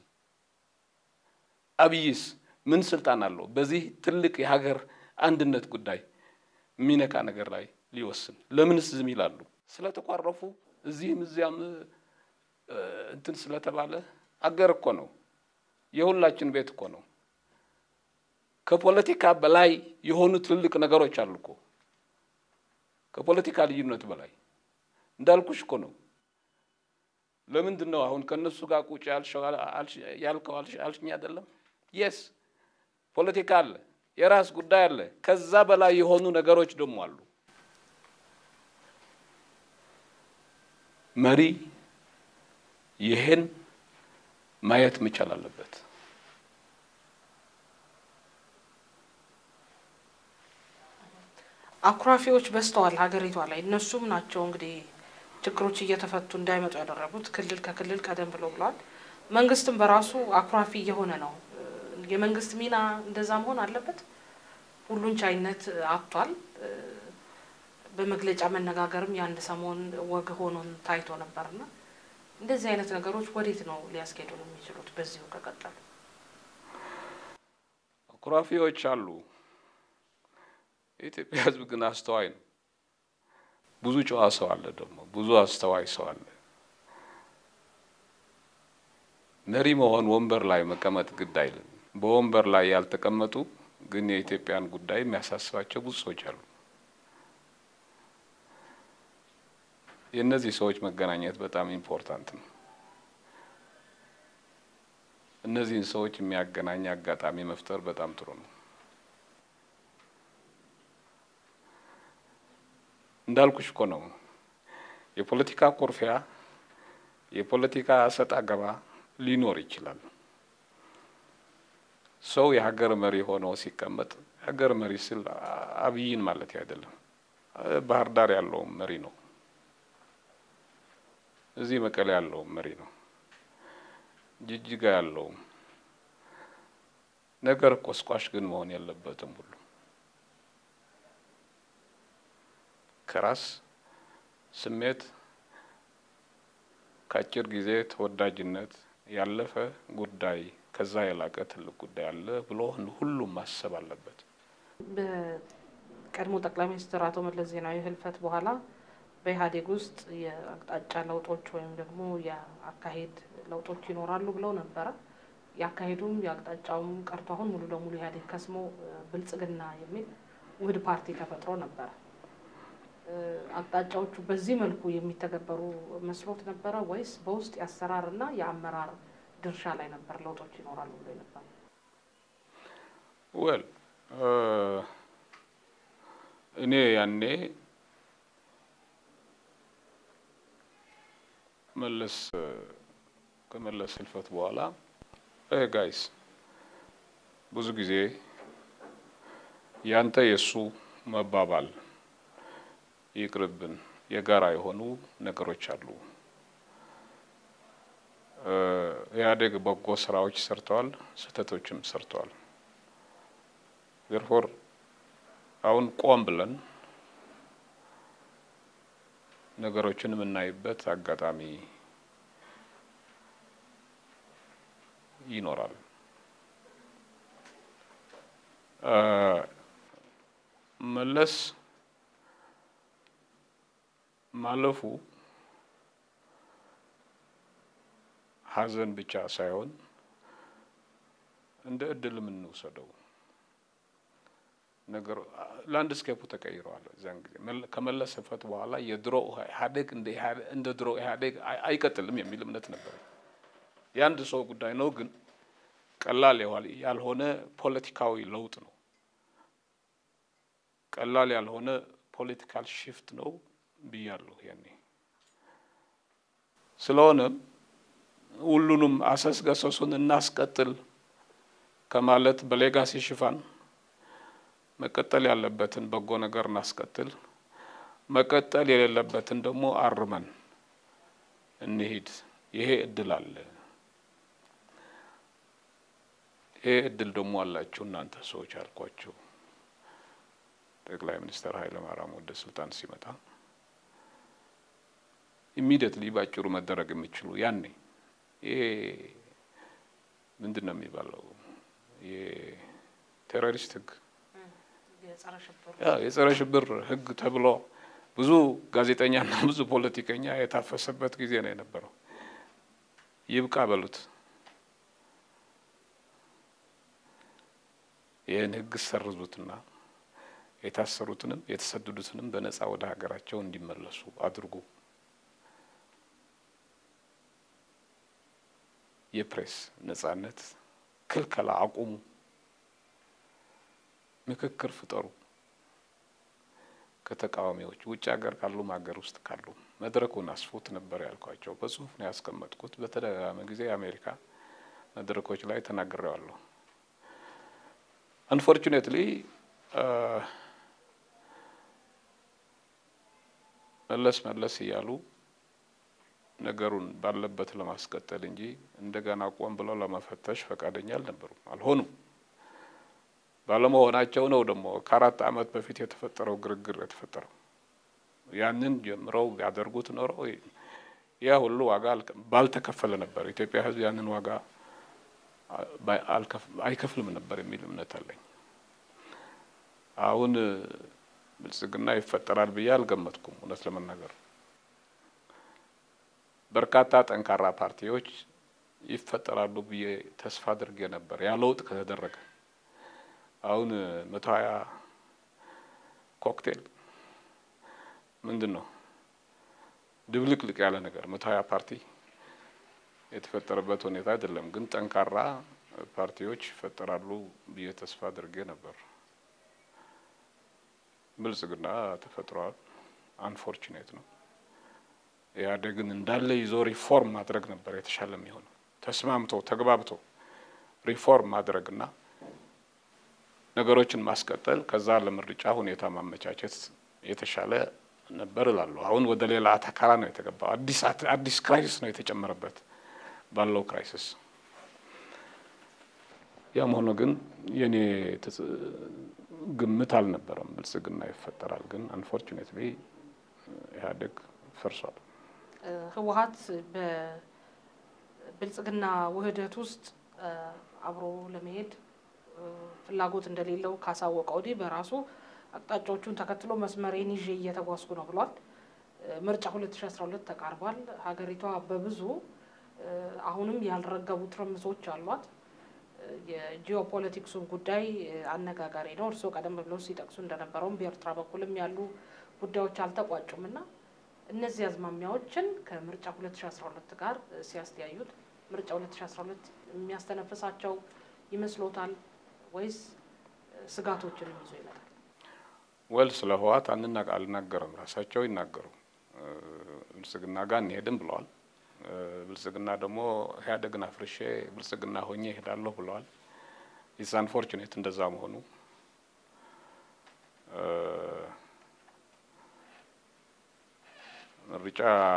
አብይስ ምን ስልጣን አለው በዚህ ትልቅ የሀገር አንድነት ጉዳይ የሚነካ ነገር ላይ ሊወስን? ለምንስ ዝም ይላሉ? ስለተኳረፉ እዚህም እዚያም እንትን ስለተባለ አገር እኮ ነው፣ የሁላችን ቤት እኮ ነው። ከፖለቲካ በላይ የሆኑ ትልልቅ ነገሮች አሉ እኮ ከፖለቲካ ልዩነት በላይ እንዳልኩሽ እኮ ነው። ለምንድን ነው አሁን ከእነሱ ጋር ቁጭ ያልከው አልሽኝ አይደለም? የስ ፖለቲካ አለ፣ የራስ ጉዳይ አለ። ከዛ በላይ የሆኑ ነገሮች ደግሞ አሉ። መሪ ይህን ማየት መቻል አለበት። አኩራፊዎች በዝተዋል ሀገሪቷ ላይ። እነሱም ናቸው እንግዲህ ችግሮች እየተፈቱ እንዳይመጡ ያደረጉት ክልል ከክልል ቀደም ብሎ ብለዋል። መንግስትም በራሱ አኩራፊ እየሆነ ነው። የመንግስት ሚና እንደዛ መሆን አለበት። ሁሉን ቻይነት አጥቷል። በመግለጫ መነጋገርም የአንድ ሰሞን ወግ ሆኖን ታይቶ ነበርና እንደዚህ አይነት ነገሮች ወዴት ነው ሊያስኬዱ የሚችሉት በዚሁ ከቀጠሉ? ኩራፊዎች አሉ። የኢትዮጵያ ሕዝብ ግን አስተዋይ ነው። ብዙ ጨዋ ሰው አለ፣ ደግሞ ብዙ አስተዋይ ሰው አለ። መሪ መሆን ወንበር ላይ መቀመጥ ግድ አይልም። በወንበር ላይ ያልተቀመጡ ግን የኢትዮጵያን ጉዳይ የሚያሳስባቸው ብዙ ሰዎች አሉ። የእነዚህ ሰዎች መገናኘት በጣም ኢምፖርታንት ነው። እነዚህን ሰዎች የሚያገናኝ አጋጣሚ መፍጠር በጣም ጥሩ ነው። እንዳልኩሽ እኮ ነው የፖለቲካ ኩርፊያ፣ የፖለቲካ እሰጥ አገባ ሊኖር ይችላል። ሰው የሀገር መሪ ሆኖ ሲቀመጥ የሀገር መሪ ስል አብይን ማለት አይደለም። ባህር ዳር ያለውም መሪ ነው። እዚህ መቀሌ ያለውም መሪ ነው። ጅጅጋ ያለውም ነገር ቆስቋሽ ግን መሆን የለበትም። ሁሉ ከራስ ስሜት ከአጭር ጊዜ ተወዳጅነት ያለፈ ጉዳይ ከዛ የላቀ ትልቅ ጉዳይ አለ ብሎ ሁሉም ማሰብ አለበት። በቀድሞ ጠቅላይ ሚኒስትር አቶ መለስ ዜናዊ ህልፈት በኋላ በኢህአዴግ ውስጥ የአቅጣጫ ለውጦች ወይም ደግሞ የአካሄድ ለውጦች ይኖራሉ ብለው ነበረ። የአካሄዱም የአቅጣጫውም ቀርቶ አሁን ሙሉ ለሙሉ ኢህአዴግ ከስሞ ብልጽግና የሚል ውህድ ፓርቲ ተፈጥሮ ነበረ። አቅጣጫዎቹ በዚህ መልኩ የሚተገበሩ መስሎት ነበረ ወይስ በውስጥ የአሰራርና የአመራር ድርሻ ላይ ነበር ለውጦች ይኖራሉ ብሎ ነበር? ወል እኔ ያኔ መለስ ከመለስ ህልፈት በኋላ ጋይስ ብዙ ጊዜ ያንተ የእሱ መባባል ይቅርብን፣ የጋራ የሆኑ ነገሮች አሉ። ኢህአዴግ በጎ ስራዎች ሰርተዋል፣ ስህተቶችም ሰርተዋል። ዘርፎር አሁን ቆም ብለን ነገሮችን የምናይበት አጋጣሚ ይኖራል። መለስ ማለፉ ሐዘን ብቻ ሳይሆን እንደ እድል የምንወሰደው ነገር ላንድስኬፑ ተቀይረዋል። እዚያን ጊዜ ከመለስ ህልፈት በኋላ የድሮ ኢህአዴግ እንደ ድሮ ኢህአዴግ አይቀጥልም የሚል እምነት ነበር። የአንድ ሰው ጉዳይ ነው፣ ግን ቀላል ያልሆነ ፖለቲካዊ ለውጥ ነው። ቀላል ያልሆነ ፖለቲካል ሽፍት ነው ብያለሁ ያኔ። ስለሆነም ሁሉንም አሰስገሰሱን እናስቀጥል ከማለት በሌጋሲ ሽፋን መቀጠል ያለበትን በጎ ነገር እናስቀጥል፣ መቀጠል የሌለበትን ደግሞ አርመን እንሂድ። ይሄ እድል አለ። ይሄ እድል ደግሞ አላችሁ እናንተ ሰዎች አልኳቸው። ጠቅላይ ሚኒስትር ኃይለ ማርያም ወደ ስልጣን ሲመጣ ኢሚዲየትሊ ባጭሩ መደረግ የሚችሉ ያኔ ይሄ ምንድን ነው የሚባለው የቴሮሪስት ህግ የጸረ ሽብር ህግ ተብሎ ብዙ ጋዜጠኛና ብዙ ፖለቲከኛ የታፈሰበት ጊዜ ነው የነበረው። ይብቃ በሉት። ይህን ህግ ሰርዙትና የታሰሩትንም የተሰደዱትንም በነጻ ወደ ሀገራቸው እንዲመለሱ አድርጉ። የፕሬስ ነጻነት ክልከላ አቁሙ። ምክክር ፍጠሩ ከተቃዋሚዎች ውጭ ሀገር ካሉም ሀገር ውስጥ ካሉ መድረኩን አስፉት ነበር ያልኳቸው። በጽሁፍ ነው ያስቀመጥኩት። በተደጋጋሚ ጊዜ የአሜሪካ መድረኮች ላይ ተናግሬዋለሁ። አንፎርቹኔትሊ መለስ መለስ እያሉ ነገሩን ባለበት ለማስቀጠል እንጂ እንደገና ቆም ብለው ለመፈተሽ ፈቃደኛ አልነበሩም፣ አልሆኑም። ባለመሆናቸው ነው ደግሞ ከአራት ዓመት በፊት የተፈጠረው ግርግር የተፈጠረው። ያንን ጀምረው ቢያደርጉት ኖሮ ያ ሁሉ ዋጋ ባልተከፈለ ነበር። ኢትዮጵያ ሕዝብ ያንን ዋጋ አይከፍልም ነበር የሚል እምነት አለኝ። አሁን ብልጽግና ይፈጠራል ብዬ አልገመትኩም። እውነት ለመናገር በርካታ ጠንካራ ፓርቲዎች ይፈጠራሉ ብዬ ተስፋ አድርጌ ነበር። ያ ለውጥ ከተደረገ አሁን መቶ ሀያ ኮክቴል ምንድን ነው ድብልቅልቅ ያለ ነገር መቶ ሀያ ፓርቲ የተፈጠረበት ሁኔታ አይደለም። ግን ጠንካራ ፓርቲዎች ይፈጠራሉ ብዬ ተስፋ አድርጌ ነበር። ብልጽግና ተፈጥሯል። አንፎርቹኔት ነው። ኢህአዴግን እንዳለ ይዞ ሪፎርም ማድረግ ነበር የተሻለ የሚሆነው። ተስማምቶ ተግባብቶ ሪፎርም ማድረግና ነገሮችን ማስቀጠል፣ ከዛ ለምርጫ ሁኔታ ማመቻቸት የተሻለ ነበር እላለሁ። አሁን ወደ ሌላ አተካራ ነው የተገባው። አዲስ አዲስ ክራይሲስ ነው የተጨመረበት ባለው ክራይሲስ። ያም ሆኖ ግን የኔ ግምት አልነበረም ብልጽግና ይፈጠራል። ግን አንፎርቹኔትሊ ኢህአዴግ ፈርሷል። ህወሀት በብልጽግና ውህደት ውስጥ አብሮ ለመሄድ ፍላጎት እንደሌለው ካሳወቀ ወዲህ በራሱ አቅጣጫዎቹን ተከትሎ መስመሬን ይዤ እየተጓዝኩ ነው ብሏል። ምርጫ ሁለት ሺ አስራ ሁለት ተቃርቧል። ሀገሪቷ በብዙ አሁንም ያልረገቡ ትርምሶች አሏት። የጂኦፖለቲክሱን ጉዳይ አነጋጋሪ ነው። እርስዎ ቀደም ብለው ሲጠቅሱ እንደነበረውም በኤርትራ በኩልም ያሉ ጉዳዮች አልተቋጩም እና እነዚህ አዝማሚያዎችን ከምርጫ ሁለት ሺ አስራ ሁለት ጋር ሲያስተያዩት ምርጫ ሁለት ሺ አስራ ሁለት የሚያስተነፍሳቸው ይመስሎታል ወይስ ስጋቶችንም ይዞ ይመጣል? ወል ስለ ህወሓት አንናቅ አልናገርም። ራሳቸው ይናገሩ። ብልጽግና ጋር እንሄድም ብለዋል። ብልጽግና ደግሞ ኢህአዴግን አፍርሼ ብልጽግና ሆኜ እሄዳለሁ ብለዋል። ኢትስ አንፎርቹኔት እንደዛ መሆኑ ምርጫ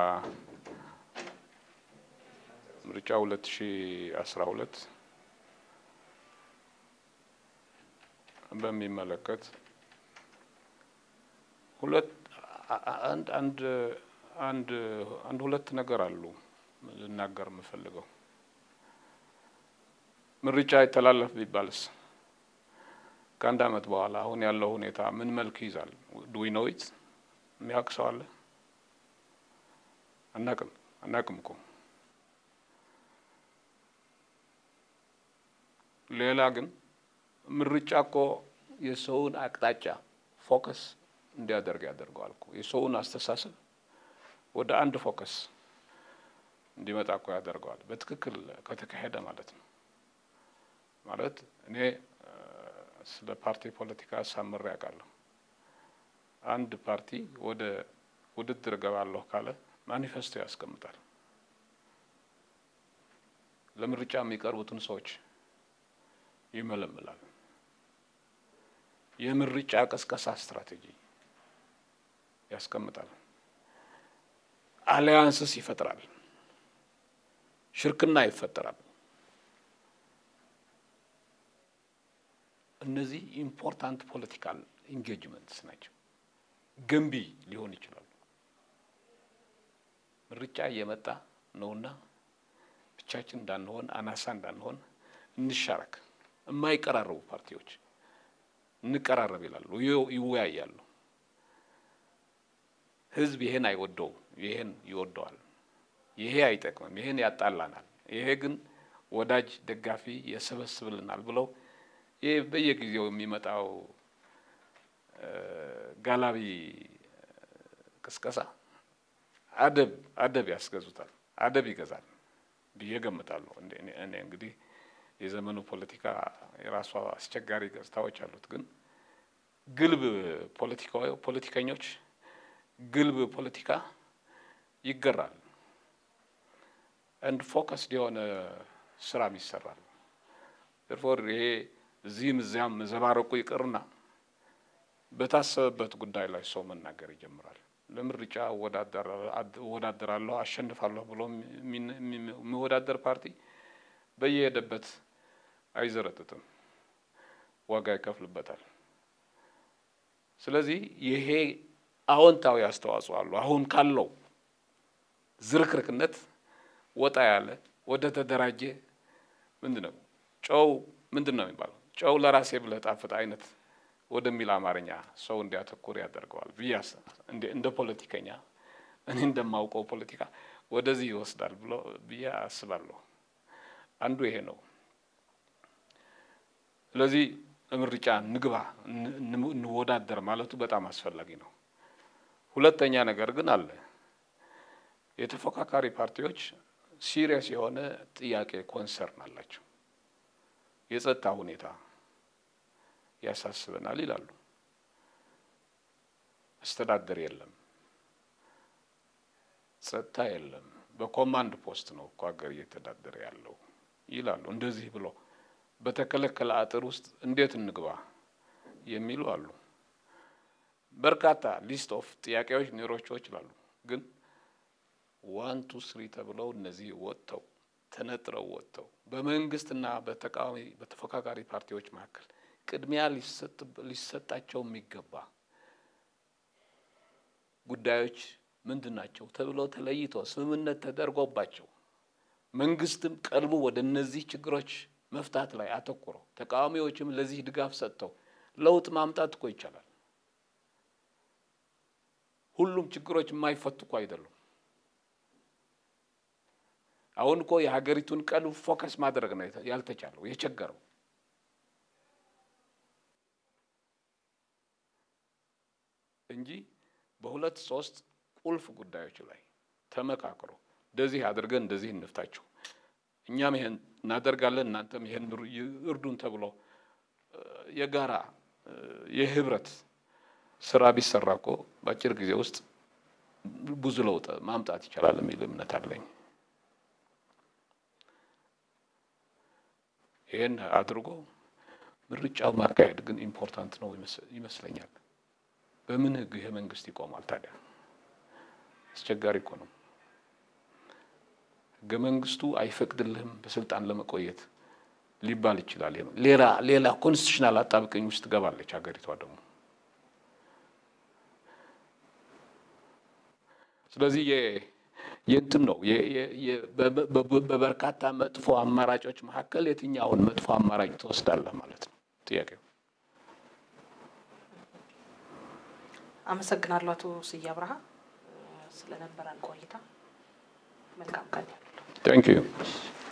ምርጫ ሁለት ሺ አስራ ሁለት በሚመለከት ሁለት አንድ አንድ አንድ አንድ ሁለት ነገር አሉ ልናገር የምፈልገው። ምርጫ ይተላለፍ ቢባልስ ከአንድ አመት በኋላ አሁን ያለው ሁኔታ ምን መልክ ይዛል? ዱዊ ኖዊት የሚያውቅ ሰው አለ? አናቅም አናቅም እኮ ሌላ ግን ምርጫ እኮ የሰውን አቅጣጫ ፎከስ እንዲያደርግ ያደርገዋል እኮ የሰውን አስተሳሰብ ወደ አንድ ፎከስ እንዲመጣ እኮ ያደርገዋል። በትክክል ከተካሄደ ማለት ነው። ማለት እኔ ስለ ፓርቲ ፖለቲካ ሳምሬ ያውቃለሁ። አንድ ፓርቲ ወደ ውድድር እገባለሁ ካለ ማኒፌስቶ ያስቀምጣል። ለምርጫ የሚቀርቡትን ሰዎች ይመለምላል። የምርጫ ቀስቀሳ ስትራቴጂ ያስቀምጣል። አሊያንስስ ይፈጥራል። ሽርክና ይፈጠራል። እነዚህ ኢምፖርታንት ፖለቲካል ኢንጌጅመንትስ ናቸው። ገንቢ ሊሆን ይችላሉ። ምርጫ እየመጣ ነውና ብቻችን እንዳንሆን፣ አናሳ እንዳንሆን እንሻረክ። የማይቀራረቡ ፓርቲዎች እንቀራረብ ይላሉ፣ ይወያያሉ። ህዝብ ይሄን አይወደውም፣ ይሄን ይወደዋል። ይሄ አይጠቅምም፣ ይሄን ያጣላናል፣ ይሄ ግን ወዳጅ ደጋፊ የሰበስብልናል ብለው ይህ በየጊዜው የሚመጣው ጋላቢ ቅስቀሳ አደብ አደብ ያስገዙታል፣ አደብ ይገዛል ብዬ ገምታለሁ። እኔ እንግዲህ የዘመኑ ፖለቲካ የራሷ አስቸጋሪ ገጽታዎች አሉት። ግን ግልብ ፖለቲከኞች ግልብ ፖለቲካ ይገራል። አንድ ፎከስድ የሆነ ስራም ይሰራል። ፎር ይሄ እዚህም እዚያም መዘባረቁ ይቅርና በታሰበበት ጉዳይ ላይ ሰው መናገር ይጀምራል። ለምርጫ እወዳደራለሁ አሸንፋለሁ ብሎ የሚወዳደር ፓርቲ በየሄደበት አይዘረጥጥም። ዋጋ ይከፍልበታል። ስለዚህ ይሄ አዎንታዊ አስተዋጽኦ አለው። አሁን ካለው ዝርክርክነት ወጣ ያለ ወደ ተደራጀ ምንድን ነው ጨው ምንድን ነው የሚባለው ጨው ለራሴ ብለህ ጣፍጥ አይነት ወደሚል አማርኛ ሰው እንዲያተኩር ያደርገዋል ብዬ እንደ ፖለቲከኛ እኔ እንደማውቀው ፖለቲካ ወደዚህ ይወስዳል ብሎ ብዬ አስባለሁ። አንዱ ይሄ ነው። ስለዚህ ምርጫ ንግባ እንወዳደር ማለቱ በጣም አስፈላጊ ነው። ሁለተኛ ነገር ግን አለ የተፎካካሪ ፓርቲዎች ሲሪየስ የሆነ ጥያቄ ኮንሰርን አላቸው። የጸጥታ ሁኔታ ያሳስበናል ይላሉ። አስተዳደር የለም፣ ጸጥታ የለም፣ በኮማንድ ፖስት ነው እኮ ሀገር እየተዳደረ ያለው ይላሉ። እንደዚህ ብሎ በተከለከለ አጥር ውስጥ እንዴት እንግባ የሚሉ አሉ። በርካታ ሊስት ኦፍ ጥያቄዎች ሊኖሯቸው ይችላሉ። ግን ዋን ቱ ስሪ ተብለው እነዚህ ወጥተው ተነጥረው ወጥተው በመንግስትና በተቃዋሚ በተፎካካሪ ፓርቲዎች መካከል ቅድሚያ ሊሰጣቸው የሚገባ ጉዳዮች ምንድን ናቸው ተብለው ተለይቶ ስምምነት ተደርጎባቸው መንግስትም ቀልቡ ወደ እነዚህ ችግሮች መፍታት ላይ አተኩረው ተቃዋሚዎችም ለዚህ ድጋፍ ሰጥተው ለውጥ ማምጣት እኮ ይቻላል። ሁሉም ችግሮች የማይፈቱ እኮ አይደሉም። አሁን እኮ የሀገሪቱን ቀልብ ፎከስ ማድረግ ነው ያልተቻለው የቸገረው። እንጂ በሁለት ሶስት ቁልፍ ጉዳዮች ላይ ተመካክሮ እንደዚህ አድርገን እንደዚህ እንፍታቸው፣ እኛም ይሄን እናደርጋለን፣ እናንተም ይሄን እርዱን ተብሎ የጋራ የህብረት ስራ ቢሰራ እኮ በአጭር ጊዜ ውስጥ ብዙ ለውጥ ማምጣት ይቻላል የሚል እምነት አለኝ። ይህን አድርጎ ምርጫው ማካሄድ ግን ኢምፖርታንት ነው ይመስለኛል። በምን ህግ ይሄ መንግስት ይቆማል ታዲያ? አስቸጋሪ እኮ ነው። ህገ መንግስቱ አይፈቅድልህም በስልጣን ለመቆየት ሊባል ይችላል። ሌላ ሌላ ኮንስቲቱሽናል አጣብቀኝ ውስጥ ትገባለች ሀገሪቷ ደግሞ። ስለዚህ የእንትን ነው በበርካታ መጥፎ አማራጮች መካከል የትኛውን መጥፎ አማራጭ ትወስዳለህ ማለት ነው ጥያቄው። አመሰግናለሁ አቶ ስዬ አብርሃ ስለነበረን ቆይታ። መልካም ቀን። ታንክ ዩ